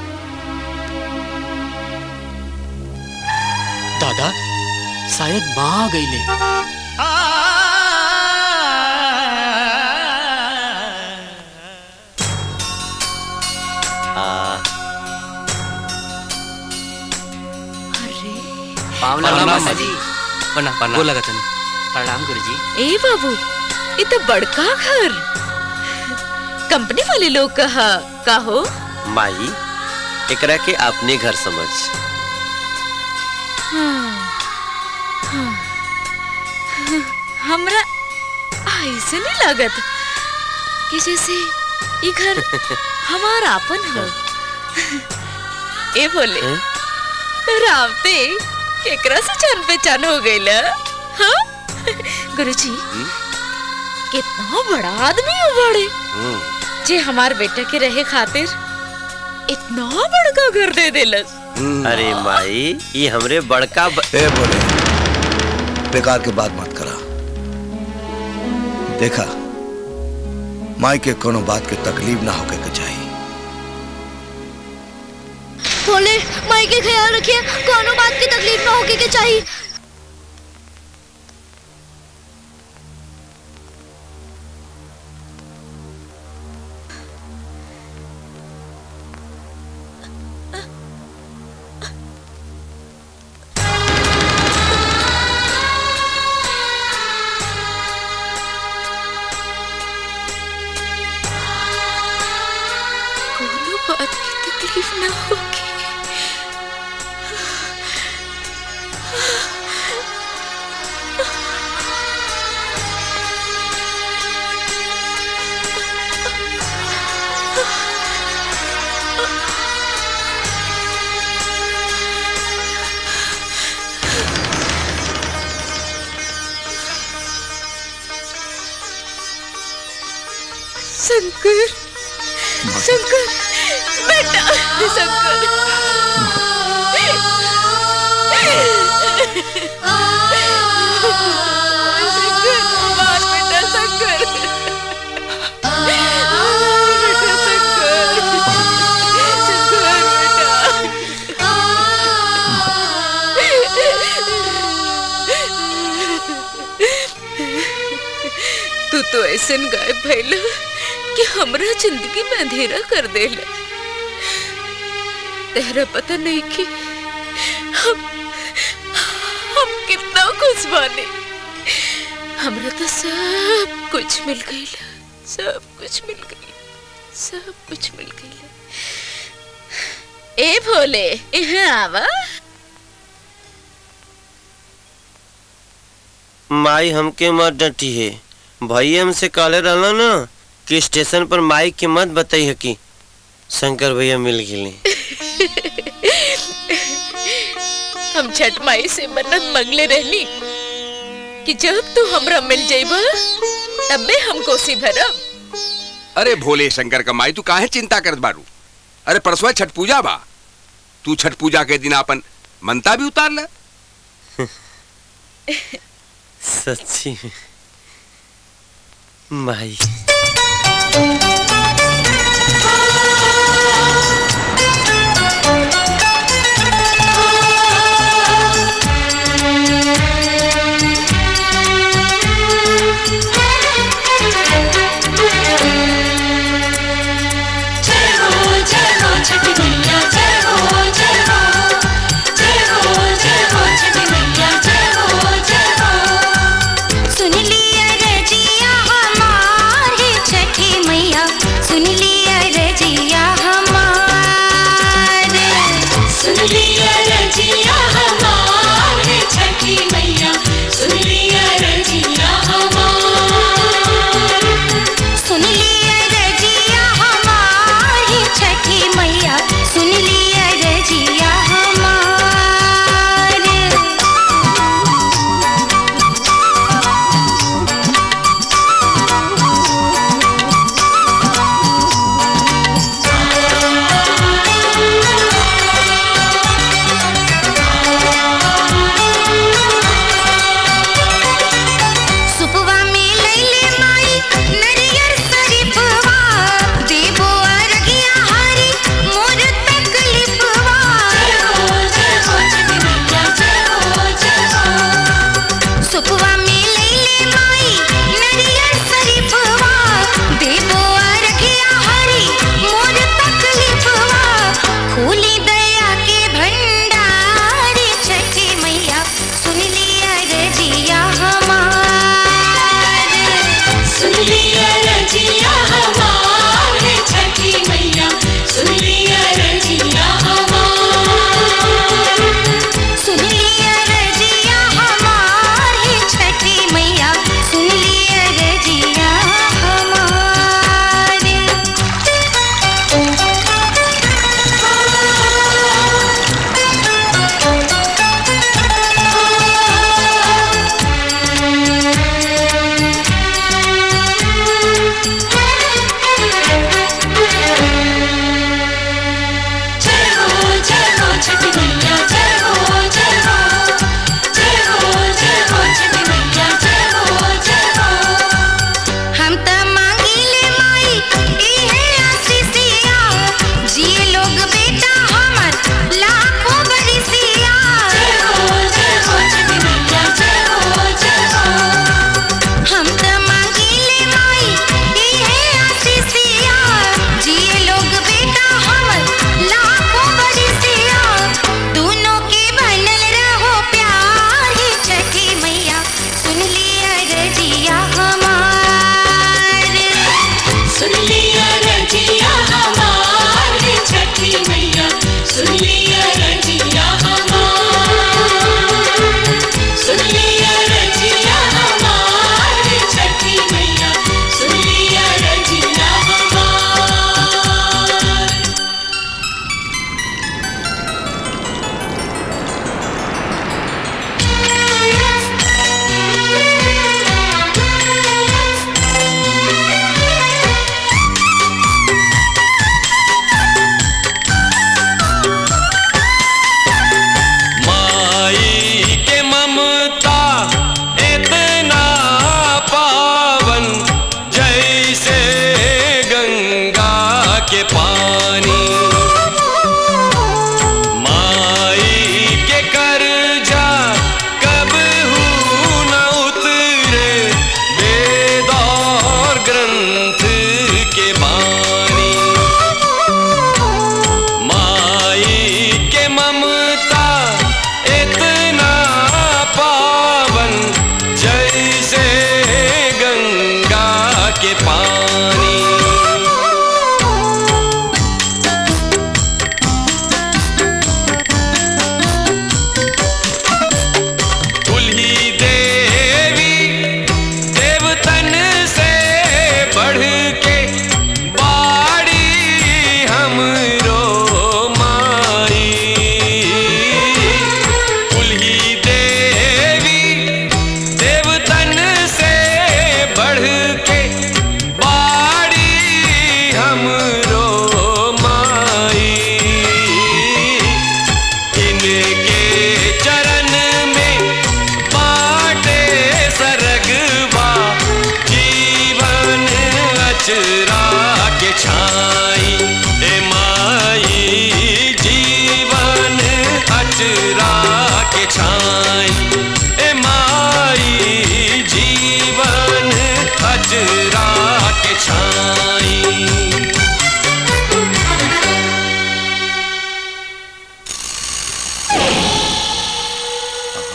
दादा शायद माँ आ गई ले हाँ पावला प्रणाम मामा मामा जी प्रणाम प्रणाम बोला तनी प्रणाम गुरुजी ए बाबू ये तो बड़का घर कंपनी वाले लोग कहा का हो माई एकरा के अपने घर समझ हाँ, हाँ, हमरा ऐसे नहीं लागत कि जैसे ये घर हमारा अपन हो ए बोले रावते केकरा से जान पहचान हो गई हाँ गुरुजी कितना बड़ा आदमी हो बड़े जे हमार बेटा के रहे खातिर इतना बड़का घर दे देलस अरे माई ये हमरे बड़का ब... ए बोले बेकार के बात मत करा देखा माई के कोनो बात के तकलीफ ना होके के चाहिए भोले माई के ख्याल रखिए कोनो बात की तकलीफ ना होके के चाहिए शंकर शंकर बेटा शंकर शंकर मार बेटा शंकर बेटा शंकर शंकर तू तो ऐसे गायब भइल कि हमरा जिंदगी में अंधेरा कर देला तेरा पता नहीं कि हम हम कितना खुश बानी हमरा तो सब कुछ मिल गई सब कुछ मिल गई सब कुछ मिल गई ए भोले यहाँ आवा माई हमके मत डटी है भैया हमसे कहले रहला ना कि स्टेशन पर माई के मत बताई है कि शंकर भैया मिल गए हम छठ माई से मन्नत मंगले रहली कि जब तू हमरा मिल जाइबा तबे हम कोसी भरब अरे भोले शंकर का माई तू काहे चिंता करत बारू अरे परसों छठ पूजा बा तू छठ पूजा के दिन अपन मनता भी उतार ले सच्ची में माई जय हो जय हो छठी मैया जय हो जय हो जय हो जय हो छठी मैया जय हो जय हो सुन लिया रजिया हमारे छठी मैया सुन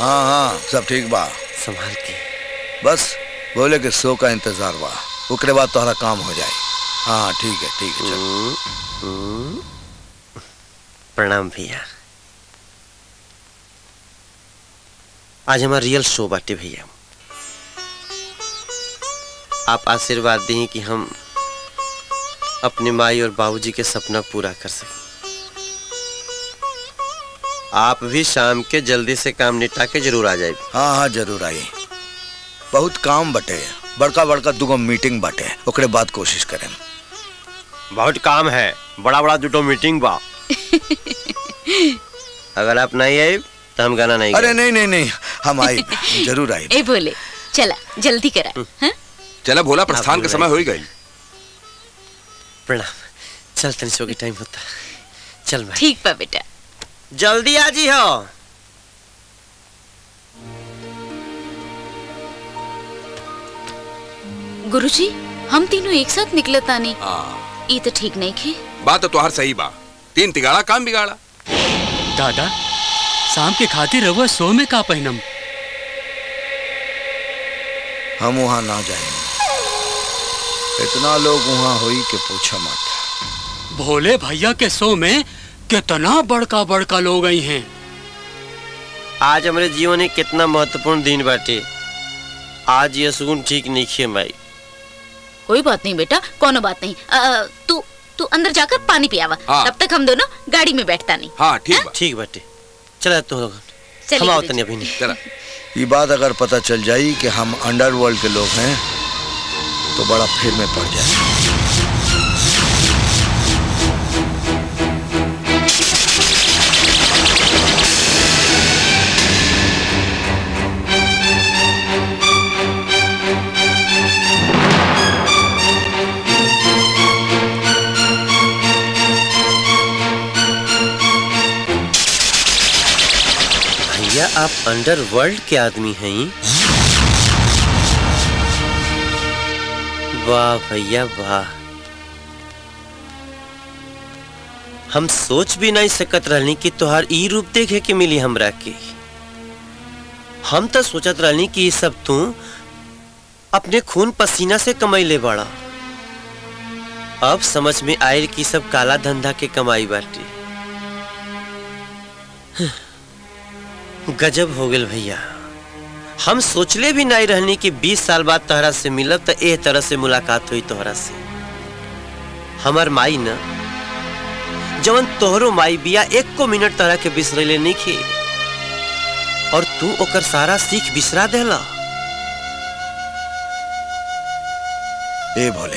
हाँ हाँ सब ठीक बा संभाल के बस बोले कि सो का इंतजार बा ओकरे बाद तोहरा काम हो जाए हाँ ठीक है ठीक है चल प्रणाम भैया आज हमारा रियल शो बाटे भैया आप आशीर्वाद दें कि हम अपने माई और बाबूजी के सपना पूरा कर सकें आप भी शाम के जल्दी से काम निपटा के जरूर आ जाए हाँ हाँ जरूर आई बहुत काम बटे बड़का बड़का दुगो मीटिंग बटे ओकरे बाद कोशिश करें बहुत काम है बड़ा बड़ा दुटो मीटिंग बा अगर आप नहीं आए तो हम गाना नहीं अरे नहीं नहीं नहीं हम आई जरूर आई ए बोले चला जल्दी करा हाँ? चला भोला प्रस्थान का समय हो ही गई प्रणाम चल तनी सो के टाइम होता चल भाई ठीक बा बेटा जल्दी आ जी हो गुरुजी हम तीनों एक साथ निकले तानी ये तो ठीक नहीं खे बात तो तुहार सही बा तीन तिगाड़ा काम बिगाड़ा दादा शाम के खातिर रहुआ सो में का पहनम हम वहाँ ना जाए इतना लोग वहाँ हुई कि पूछो मत भोले भैया के शो में कितना बड़का बड़का लोग आई हैं आज हमारे जीवन में कितना महत्वपूर्ण दिन बाटे आज ये सुकून ठीक नहीं खे माई कोई बात नहीं बेटा कोनो बात नहीं अ, तू तू अंदर जाकर पानी पियावा हाँ। तब तक हम दोनों गाड़ी में बैठता नहीं हाँ ठीक ठीक बाटे चला तुम लोग चलिए हम आओ गुरुजी। तनी अभी नहीं चला ये बात अगर पता चल जाई कि हम अंडरवर्ल्ड के लोग हैं तो बड़ा फिर में पड़ जाए भैया आप अंडरवर्ल्ड के आदमी हैं वाह भैया वाह हम सोच भी नहीं सकत रहनी कि तोहार ई रूप देखे के मिली हमरा के हम तो सोचत रहनी कि ये सब तू अपने खून पसीना से कमैले बड़ा अब समझ में आयल कि सब काला धंधा के कमाई बाटे गजब हो गेल भैया हम सोचले भी नहीं रहनी कि 20 साल बाद तोहरा से मिलब तो एह तरह से मुलाकात हुई तोहरा से हमर माई न जवन तोहरो माई बिया एक को मिनट तोहरा के बिसरेले नहीं खे और तू ओकर सारा सीख बिसरा देला ए भोले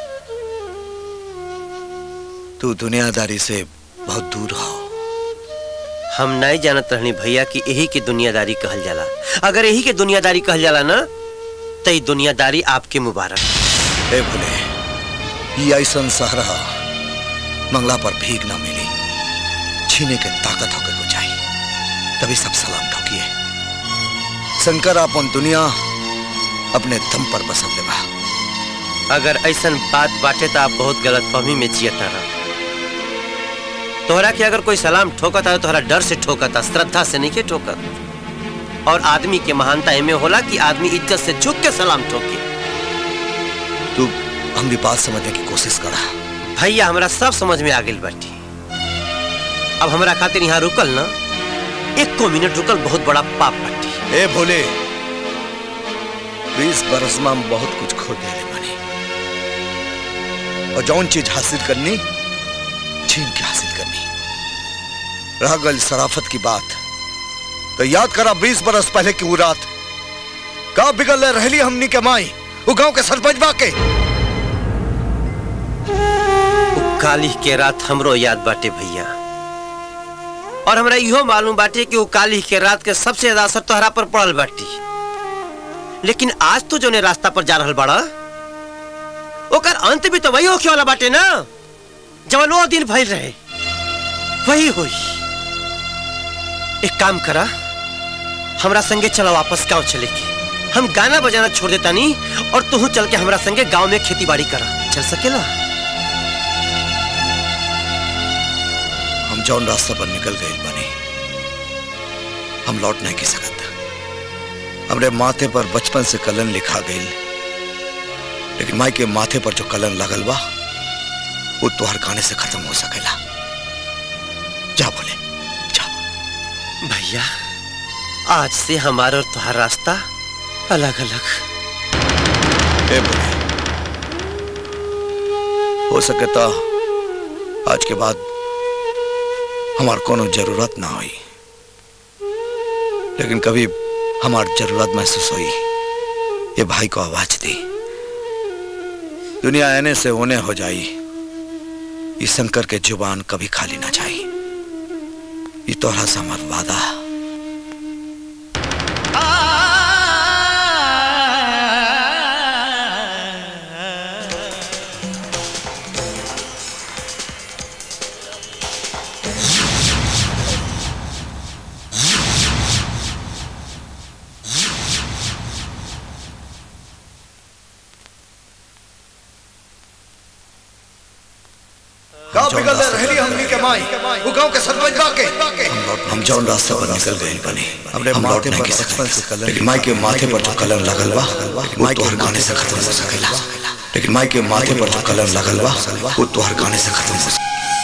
तू दुनियादारी से बहुत दूर हो हम नहीं जानत रहनी भैया कि यही की दुनियादारी कहल जाला अगर यही के दुनियादारी कहल जाला ना तो ये दुनियादारी आपके मुबारक ए भोले ये ऐसा सहरा मंगला पर भीख ना मिली छीने के ताकत होकर को चाहिए तभी सब सलाम ठोकिए शंकर अपन दुनिया अपने दम पर बसल लेवा अगर ऐसा बात बाटे तो आप बहुत गलत फहमी में जियता रहा तोहरा के अगर कोई सलाम ठोकता है तोहरा डर से ठोकता श्रद्धा से नहीं के ठोकत और आदमी के महानता एमे होला कि आदमी इज्जत से झुक के सलाम ठोके तू हमारी बात समझने की कोशिश करा भैया हमरा सब समझ में आ गई बाटी अब हमरा खातिर यहाँ रुकल ना एक को मिनट रुकल बहुत बड़ा पाप बाटी ए भोले बीस बरस में हम बहुत कुछ खो दे बनी और जौन चीज हासिल करनी छीन के हासिल करनी रह गई शराफत की बात तो याद करा बीस बरस पहले की वो रात का बिगल रहली हमनी के माई वो गांव के सरपंच बाके काली के रात हमरो याद बाटे भैया और हमरा इहो मालूम बाटे कि वो काली के रात के सबसे ज्यादा असर तोहरा पर पड़ल बाटी लेकिन आज तो जो ने रास्ता पर जा रहल बाड़ा ओकर अंत भी तो वही होखे वाला बाटे ना जवन वो दिन भइल रहे वही होई एक काम करा हमरा संगे चला वापस गांव चले के हम गाना बजाना छोड़ देता नहीं और तू चल के हमरा संगे गांव में खेती बाड़ी करा चल सकेला हम जौन रास्ता पर निकल गए बने हम लौट नहीं की सकत हमरे माथे पर बचपन से कलन लिखा गई लेकिन माई के माथे पर जो कलन लगल बा वो तुहर गाने से खत्म हो सकेला जा बोले भैया आज से हमारा और तुम्हारा रास्ता अलग अलग ए बोले हो सके तो आज के बाद हमार कोनो जरूरत ना हुई लेकिन कभी हमार जरूरत महसूस हुई ये भाई को आवाज दी दुनिया आने से होने हो जाई इस शंकर के जुबान कभी खाली ना जाई ये तोहरा से हमार वादा गांव बिगल रहली हमनी के माई वो गांव के सरपंच बाके हम जौन रास्ते पर निकल गए बने हमने माथे पर बचपन से कलर लेकिन माई के माथे पर जो कलर लगल बा वो तोहर गाने से खत्म हो सकेला लेकिन माई के माथे पर जो कलर लगल बा वो तोहर गाने से खत्म हो सकेला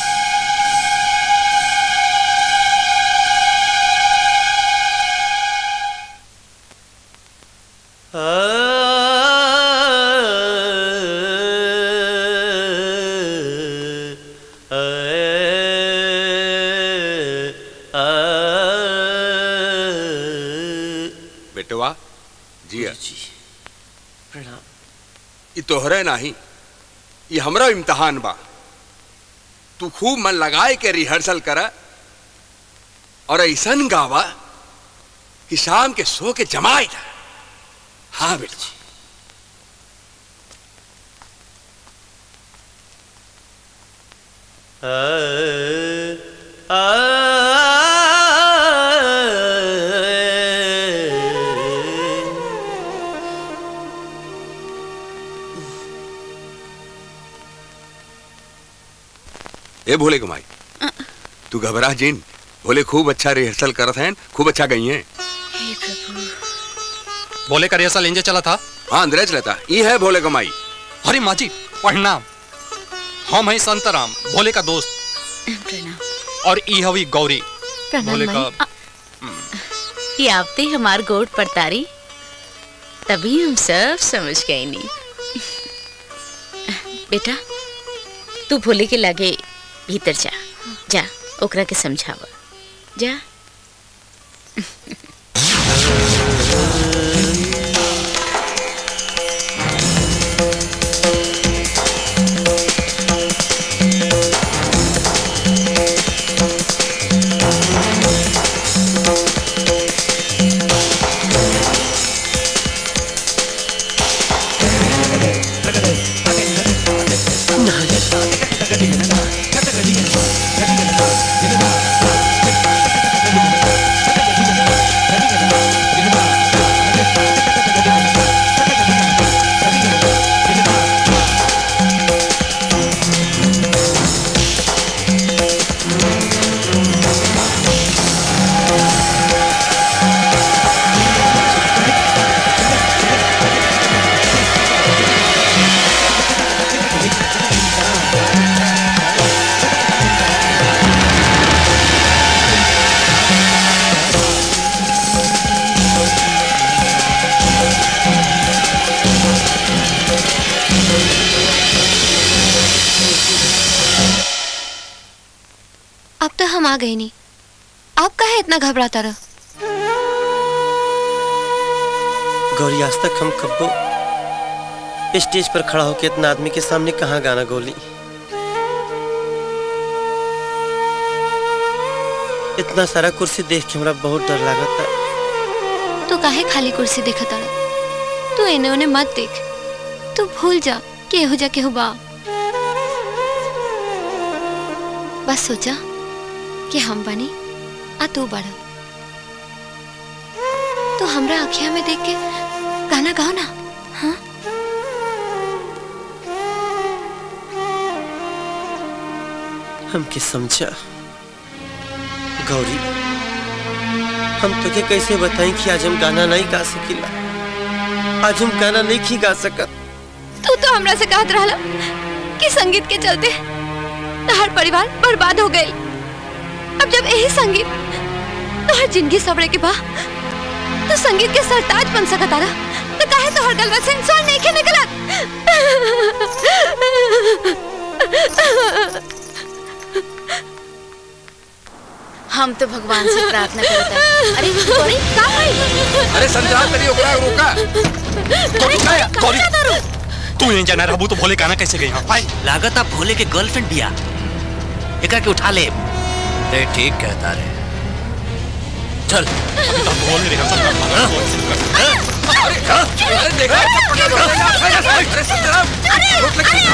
बेटवा जिया प्रणाम ये तोहरे नहीं ये हमरा इम्तहान बा तू खूब मन लगाए के रिहर्सल कर और ऐसन गावा कि शाम के सो के जमाए जा हाँ बेटा ए भोले कुमाई तू घबरा जिन भोले खूब अच्छा रिहर्सल करत हैं खूब अच्छा गई हैं बोले का रिहर्सल इंजे चला था हाँ अंदर चलता ये है भोले कमाई अरे माँ जी प्रणाम हम हैं संतराम भोले का दोस्त और ई हवी गौरी प्रणाम भोले माई। का ये आपते ही हमार गोट पड़तारी तभी हम सब समझ गए नी बेटा तू भोले के लागे भीतर जा जा ओकरा के समझावा जा अब तो हम आ गए नहीं आप काहे इतना घबराता रह गौरी आज तक हम कब्बो स्टेज पर खड़ा होकर इतना आदमी के सामने कहाँ गाना गोली इतना सारा कुर्सी देख के हमरा बहुत डर लागता तू काहे खाली कुर्सी देखत रह तू एने ओने मत देख तू भूल जा कि एहो जा केहू बा बस सोचा कि हम बनी आ तू बड़ा तो हमरा अखिया में देख के गाना गाओ ना हाँ हमके समझा गौरी हम तुझे कैसे बताएं कि आज हम गाना नहीं गा सकीला आज हम गाना नहीं खी गा सकत तू तो हमरा से कहत रहला कि संगीत के चलते तहार परिवार बर्बाद हो गई अब जब यही संगीत तोहर जिंदगी सबरे के बा तो संगीत के सरताज बन सकत आरा तो काहे तोहर गलवा से इंसान नहीं के हम तो भगवान से प्रार्थना करता है अरे गौरी का भाई अरे समझा करिए ओकरा रोका गौरी तू नहीं जाना रहबू तो भोले गाना कैसे गई हाँ भाई लागत आप भोले के गर्लफ्रेंड बिया एकरा के उठा ले ते ठीक कहता रे चल अभी तो भोले रिहर्सल अरे देखा अरे संग्राम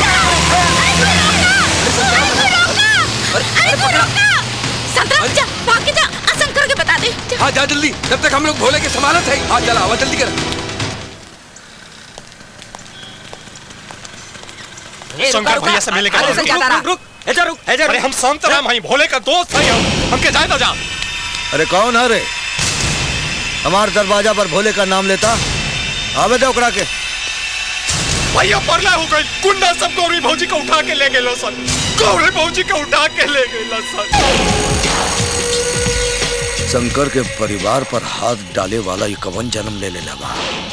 संतरा जा भाग के जा असंकर के बता दे हाँ जा जल्दी जब तक हम लोग भोले के समानत है हाँ चला आवा जल्दी कर शंकर भैया से मिले अरे संजय तारा। रुक रुक एजा रुक एजा अरे हम संत राम हई भोले का दोस्त हई हम हमके जाए तो जा अरे कौन है रे हमार दरवाजा पर भोले का नाम लेता आवे दे ओकरा के भैया परला हो गई गुंडा सब गौरी भौजी को उठा के ले गए सन गौरी भौजी को उठा के ले गए सन शंकर के परिवार पर हाथ डाले वाला ये कवन जन्म ले ले लगा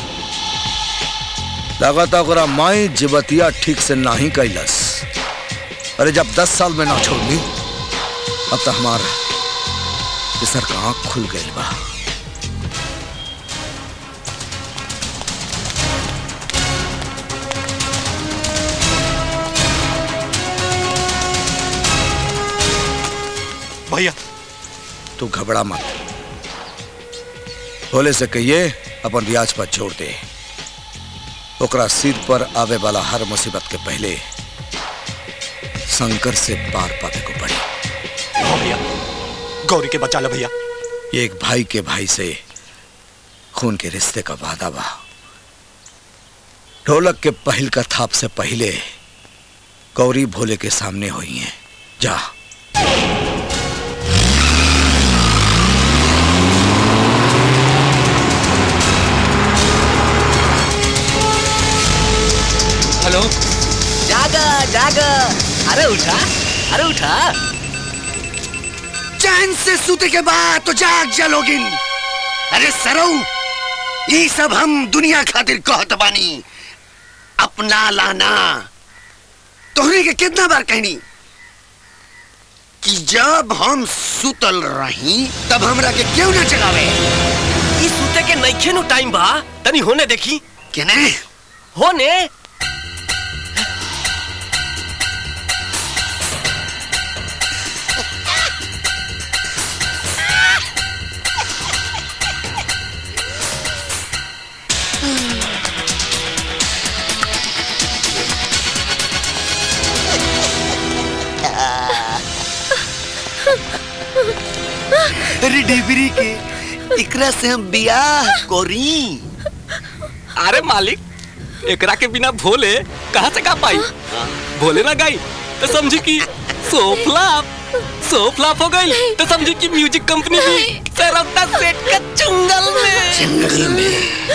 लगाता ओकरा माई जिबतिया ठीक से नाही कैलस अरे जब दस साल में ना छोड़ली अब तो हमारा सर का आंख खुल गई बा भैया तू घबरा मत भोले से कहिए अपन ब्याज पर छोड़ दे ओकरा सिर पर आवे वाला हर मुसीबत के पहले शंकर से पार पावे को पड़ी हाँ भैया गौरी के बचा ले भैया ये एक भाई के भाई से खून के रिश्ते का वादा बा ढोलक के पहल का थाप से पहले गौरी भोले के सामने हुई है जा हेलो जागा जागा अरे उठा अरे उठा चैन से सूते के बाद तो जाग जलोगिन अरे सरऊ ये सब हम दुनिया खातिर कहत बानी अपना लाना तोहरे के कितना बार कहनी कि जब हम सुतल रही तब हमरा के क्यों ना जगावे ई सूते के नइखे नु टाइम बा तनी होने देखी केने होने अरे डिबरी के इकरा से हम बियाह कोरी अरे मालिक एकरा के बिना भोले कहाँ से गा पाई भोले ना गाई तो समझी कि सोफलाप सोफलाप हो गई तो समझी कि म्यूजिक कंपनी भी सरवता सेठ का चुंगल में जंगल में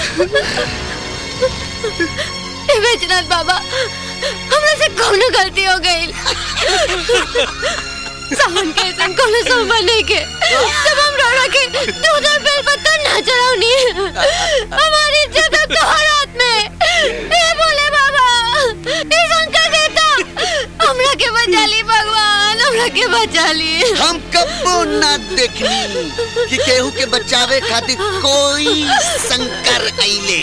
ए बैजनाथ बाबा हमरा से कौन गलती हो गई सावन के ऐसा कोनो सोमवार नहीं के जब हम रोड़ा के दूध और बेल पत्ता ना चढ़ाऊनी हमारी इज्जत अब तुम्हारे हाथ में ए बोले बाबा ए शंकर देवता हमरा के बचा ली भगवान हमरा के बचा ली हम कब्बो ना देखनी कि केहू के बचावे खातिर कोई संकर आइले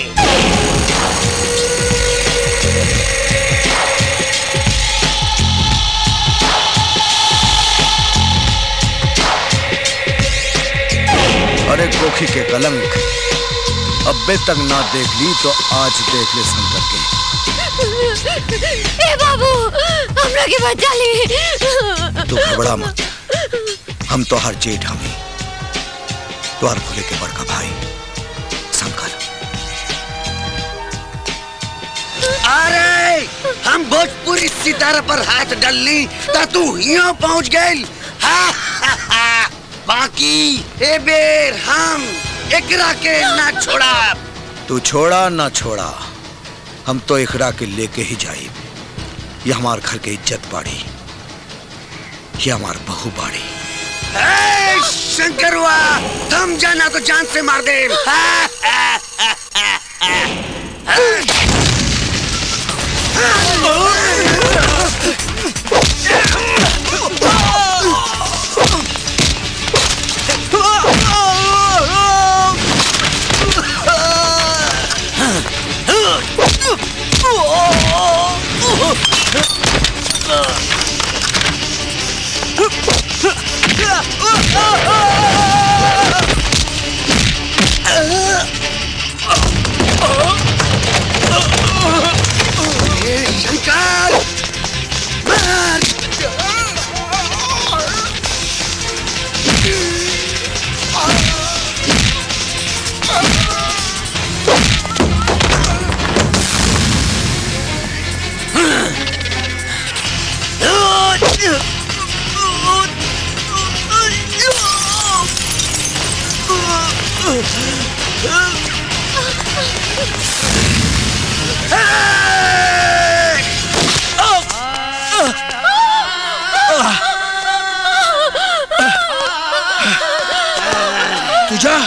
अरे कोखी के कलंक अब्बे तक ना देख ली तो आज देख ले शंकर के ए बाबू हमरा के बचा ली तू घबरा मत हम तो हर जेठ हमें द्वार भोले के बड़का भाई शंकर अरे हम भोजपुरी सितारा पर हाथ डालनी ता तू यहाँ पहुँच गई हा, हा, हा। बाकी ए बेर हम एकरा के ना छोड़ा तू छोड़ा ना छोड़ा हम तो इकरा के लेके ही जाए ये हमार घर के इज्जत बाड़ी ये हमार बहू बाड़ी ए, शंकरवा थम जाना तो जान से मार दे शंकर मार तू जा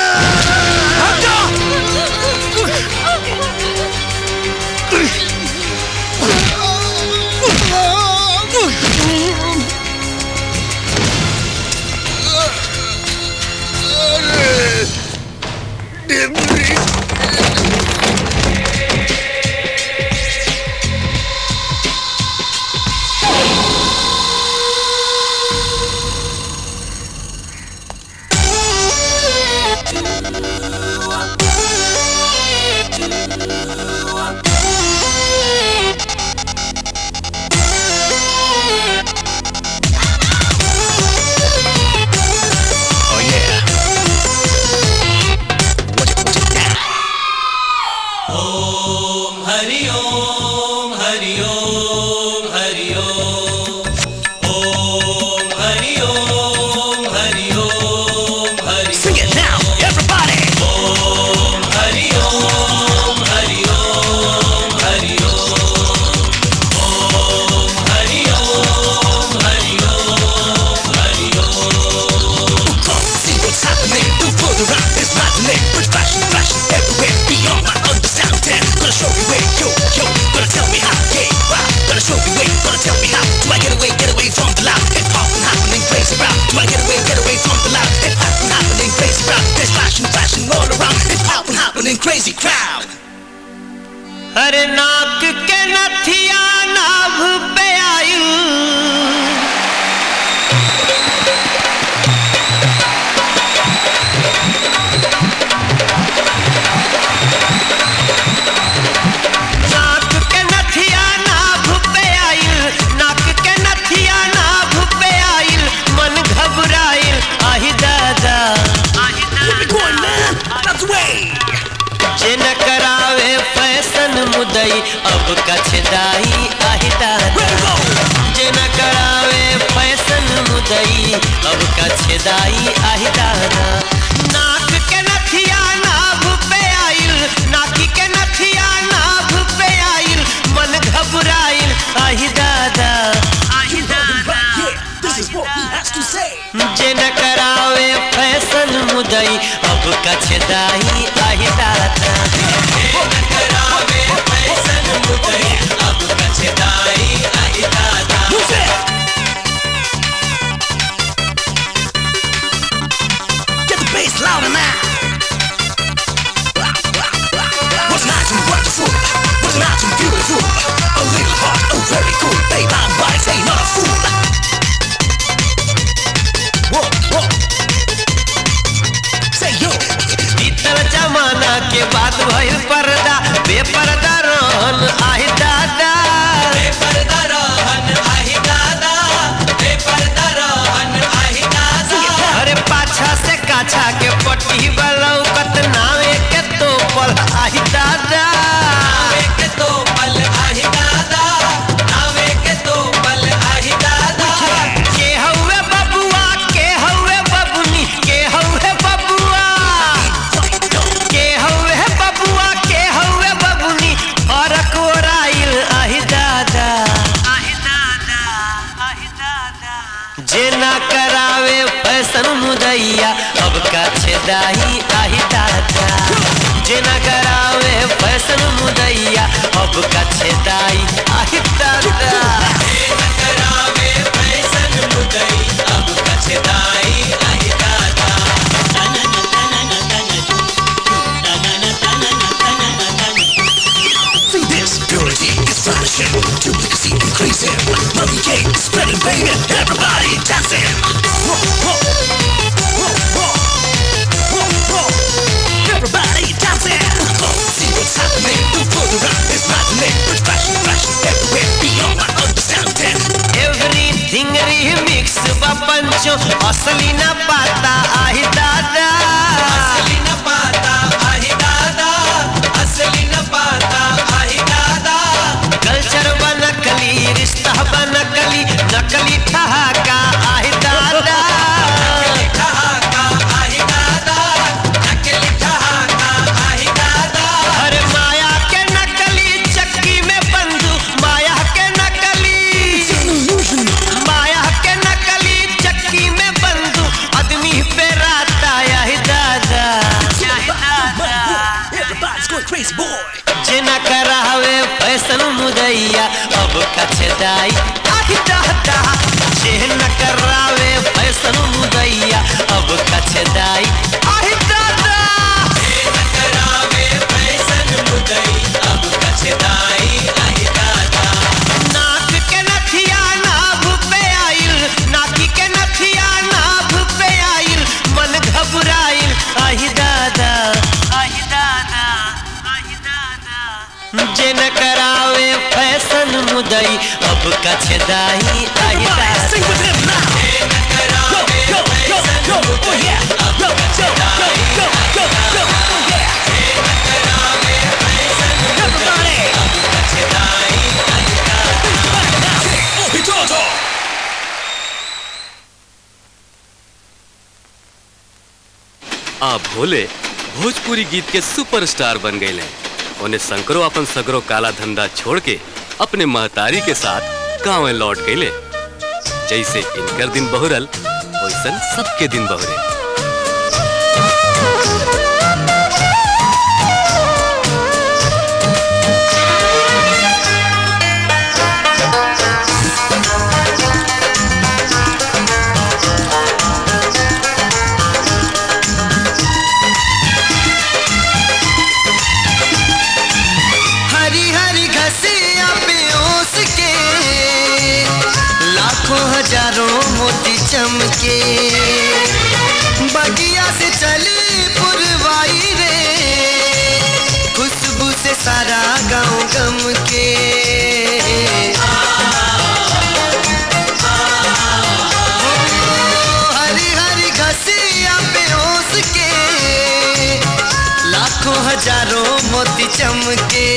ओम हरि ओम हरि ओम हरि ओम ओम हरि ओम हरि ओम हरि Sing it now, everybody. Om Hari Om Hari Om Hari Om Om Hari Om Hari Om Hari Om Come see what's happening. Do for the rap is maddening. With fashion, fashion everywhere beyond my understanding. Gonna show you where, yo, yo. Gonna tell me how, yeah, wow. Gonna show you where, gonna tell me how. Do I get away, get away from the loud? Hip hop and happening crazy rap. Do I get away, get away from the loud? Hip hop and happening crazy rap. There's fashion, fashion all around. Hip hop and happening crazy crowd. अरे नाक के नथिया नाभ पे आयु नाक के नथिया नाभ पे आइल नाक के नथिया नाभ पे आइल मन घबराइल आहि दादा जे न करावे फैशन मुदई अब कछदाई आहि दादा जे न करावे फैशन मुदई अब कछदाई आहि दादा नाक के नथिया नाभ पे आइल नाकी के नथिया नाभ पे आइल मन घबराइल आहि दादा आहि दादा जे न करावे फैशन मुदई अब कछदाई आहि दादा जे न करावे फैशन मुदई अब कछदाई आहि दादा Get the bass louder now. What's nice and wonderful? What's nice and beautiful? A little heart, oh very cool. Babe, I'm wise, ain't not a fool. Whoa, whoa. Say yo. बीतल जमाना के बाद भइल पर्दा बेपर्दा रहन आहि दादा बेपर्दा रहन आहि दादा बेपर्दा रहन आहि दादा अरे पाछा से काछा के पट्टी बलौकत नावे के तो पल आहि दादा नावे के तो पल आहि दादा नावे के तो पल आहि दादा के हउए बबुआ के हउए बबुनी ना करावे फैशन मुदैया अब का छेदाही आही दादा जे ना करावे फैशन मुदैया अब का छेदाई आही दादा करावे फैशन मुदैया अब का छेदाई आही दादा See this purity is vanishing, duplicacy increasing. Mummy cake spreading, baby, everybody dancing. Everybody dancing. See what's happening. The photograph is maddening. With fashion, fashion everywhere beyond my understanding. Everything remix बा पंचो असली न पाता आही दादा असली न पाता आही दादा असली न पाता आही दादा कल्चर बा नकली रिश्ता बा नकली नकली ठहाका आही दादा नकली ठहाका आही दादा नकली ठहाका आही दादा अरे माया के नकली चक्की में बंधु माया के नकली माया के नकली चक्की में बंधु आदमी पे राता यही दादा जे न करावे फैशन मुदैया अब कछदाई आही दादा जे न करावे फैशन मुदैया अब कछदाई आही दादा जे न करावे फैशन मुदैया अब कछदाई आही दादा नाक के नथिया नाभ पे आइल नाकी के नथिया नाभ पे आइल मन घबराइल आही दादा आही दादा जे न करावे फैशन मुदई अब कछदाई आही दादा जे न करावे फैशन मुदई अब कछदाई आ भोले भोजपुरी गीत के सुपरस्टार बन गए हैं उन्हें शंकरो अपन सगरो काला धंधा छोड़ के अपने महतारी के साथ गाँव लौट गए जैसे इनकर दिन बहुरल वैसन सबके दिन बहुरे हरी हरी घसिया पे ओस के लाखों हजारों मोती चमके बगिया से चली पुरवाई रे खुशबू से सारा गांव गम के हरी हरी घसिया पे ओस के लाखों हजारों मोती चमके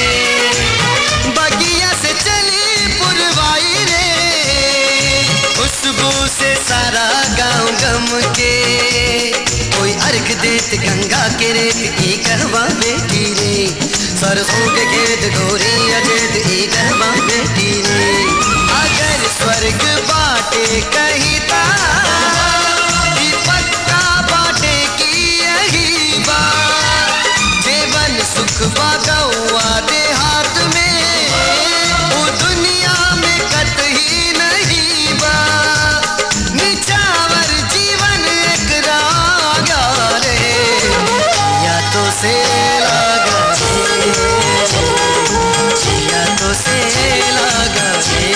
बगिया से चली पुरवाई रे खुशबू से सारा गांव गम के कोई अर्घ देत गंगा के रेत की कहवा बेटी रे सरसों के खेत गोरी अजेत ई कहवा बेटी रे अगर स्वर्ग बाटे कहीं ता ई पक्का बाटे की यही बात जीवन सुख बागौआ दे हाथ में वो दुनिया में कतही नहीं बा निछावर जीवन एक रागा रे या तो से लागा रे या तो से लागा रे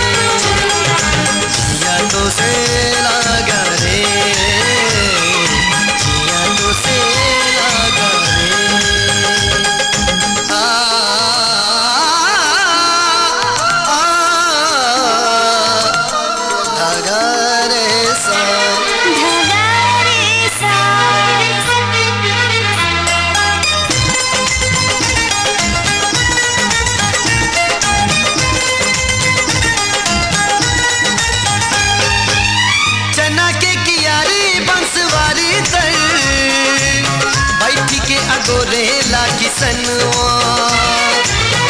या तो से लागा रे या तो से लागा चना के कियारी बंसवारी तर बैठी के अगोरे ला किसनवा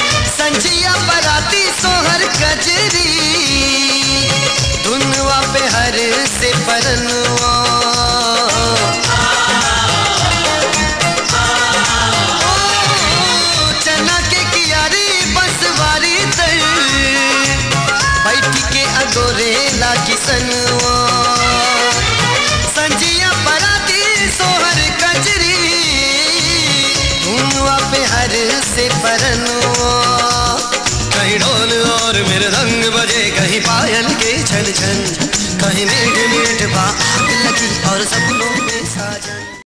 संजिया बराती सोहर कजरी धुनवा पे हर से परनुआ ओ, चना के कियारी बसवारी तर बैठ के अगोरे ला किसनुआ संजिया पराती सोहर कजरी धुनुआ पे हर से परनुआ कहीं ढोल और मेरे रंग बजे कहीं पायल के छन छन कहीं मीठ मीठ बात लगी और सपनों में साजन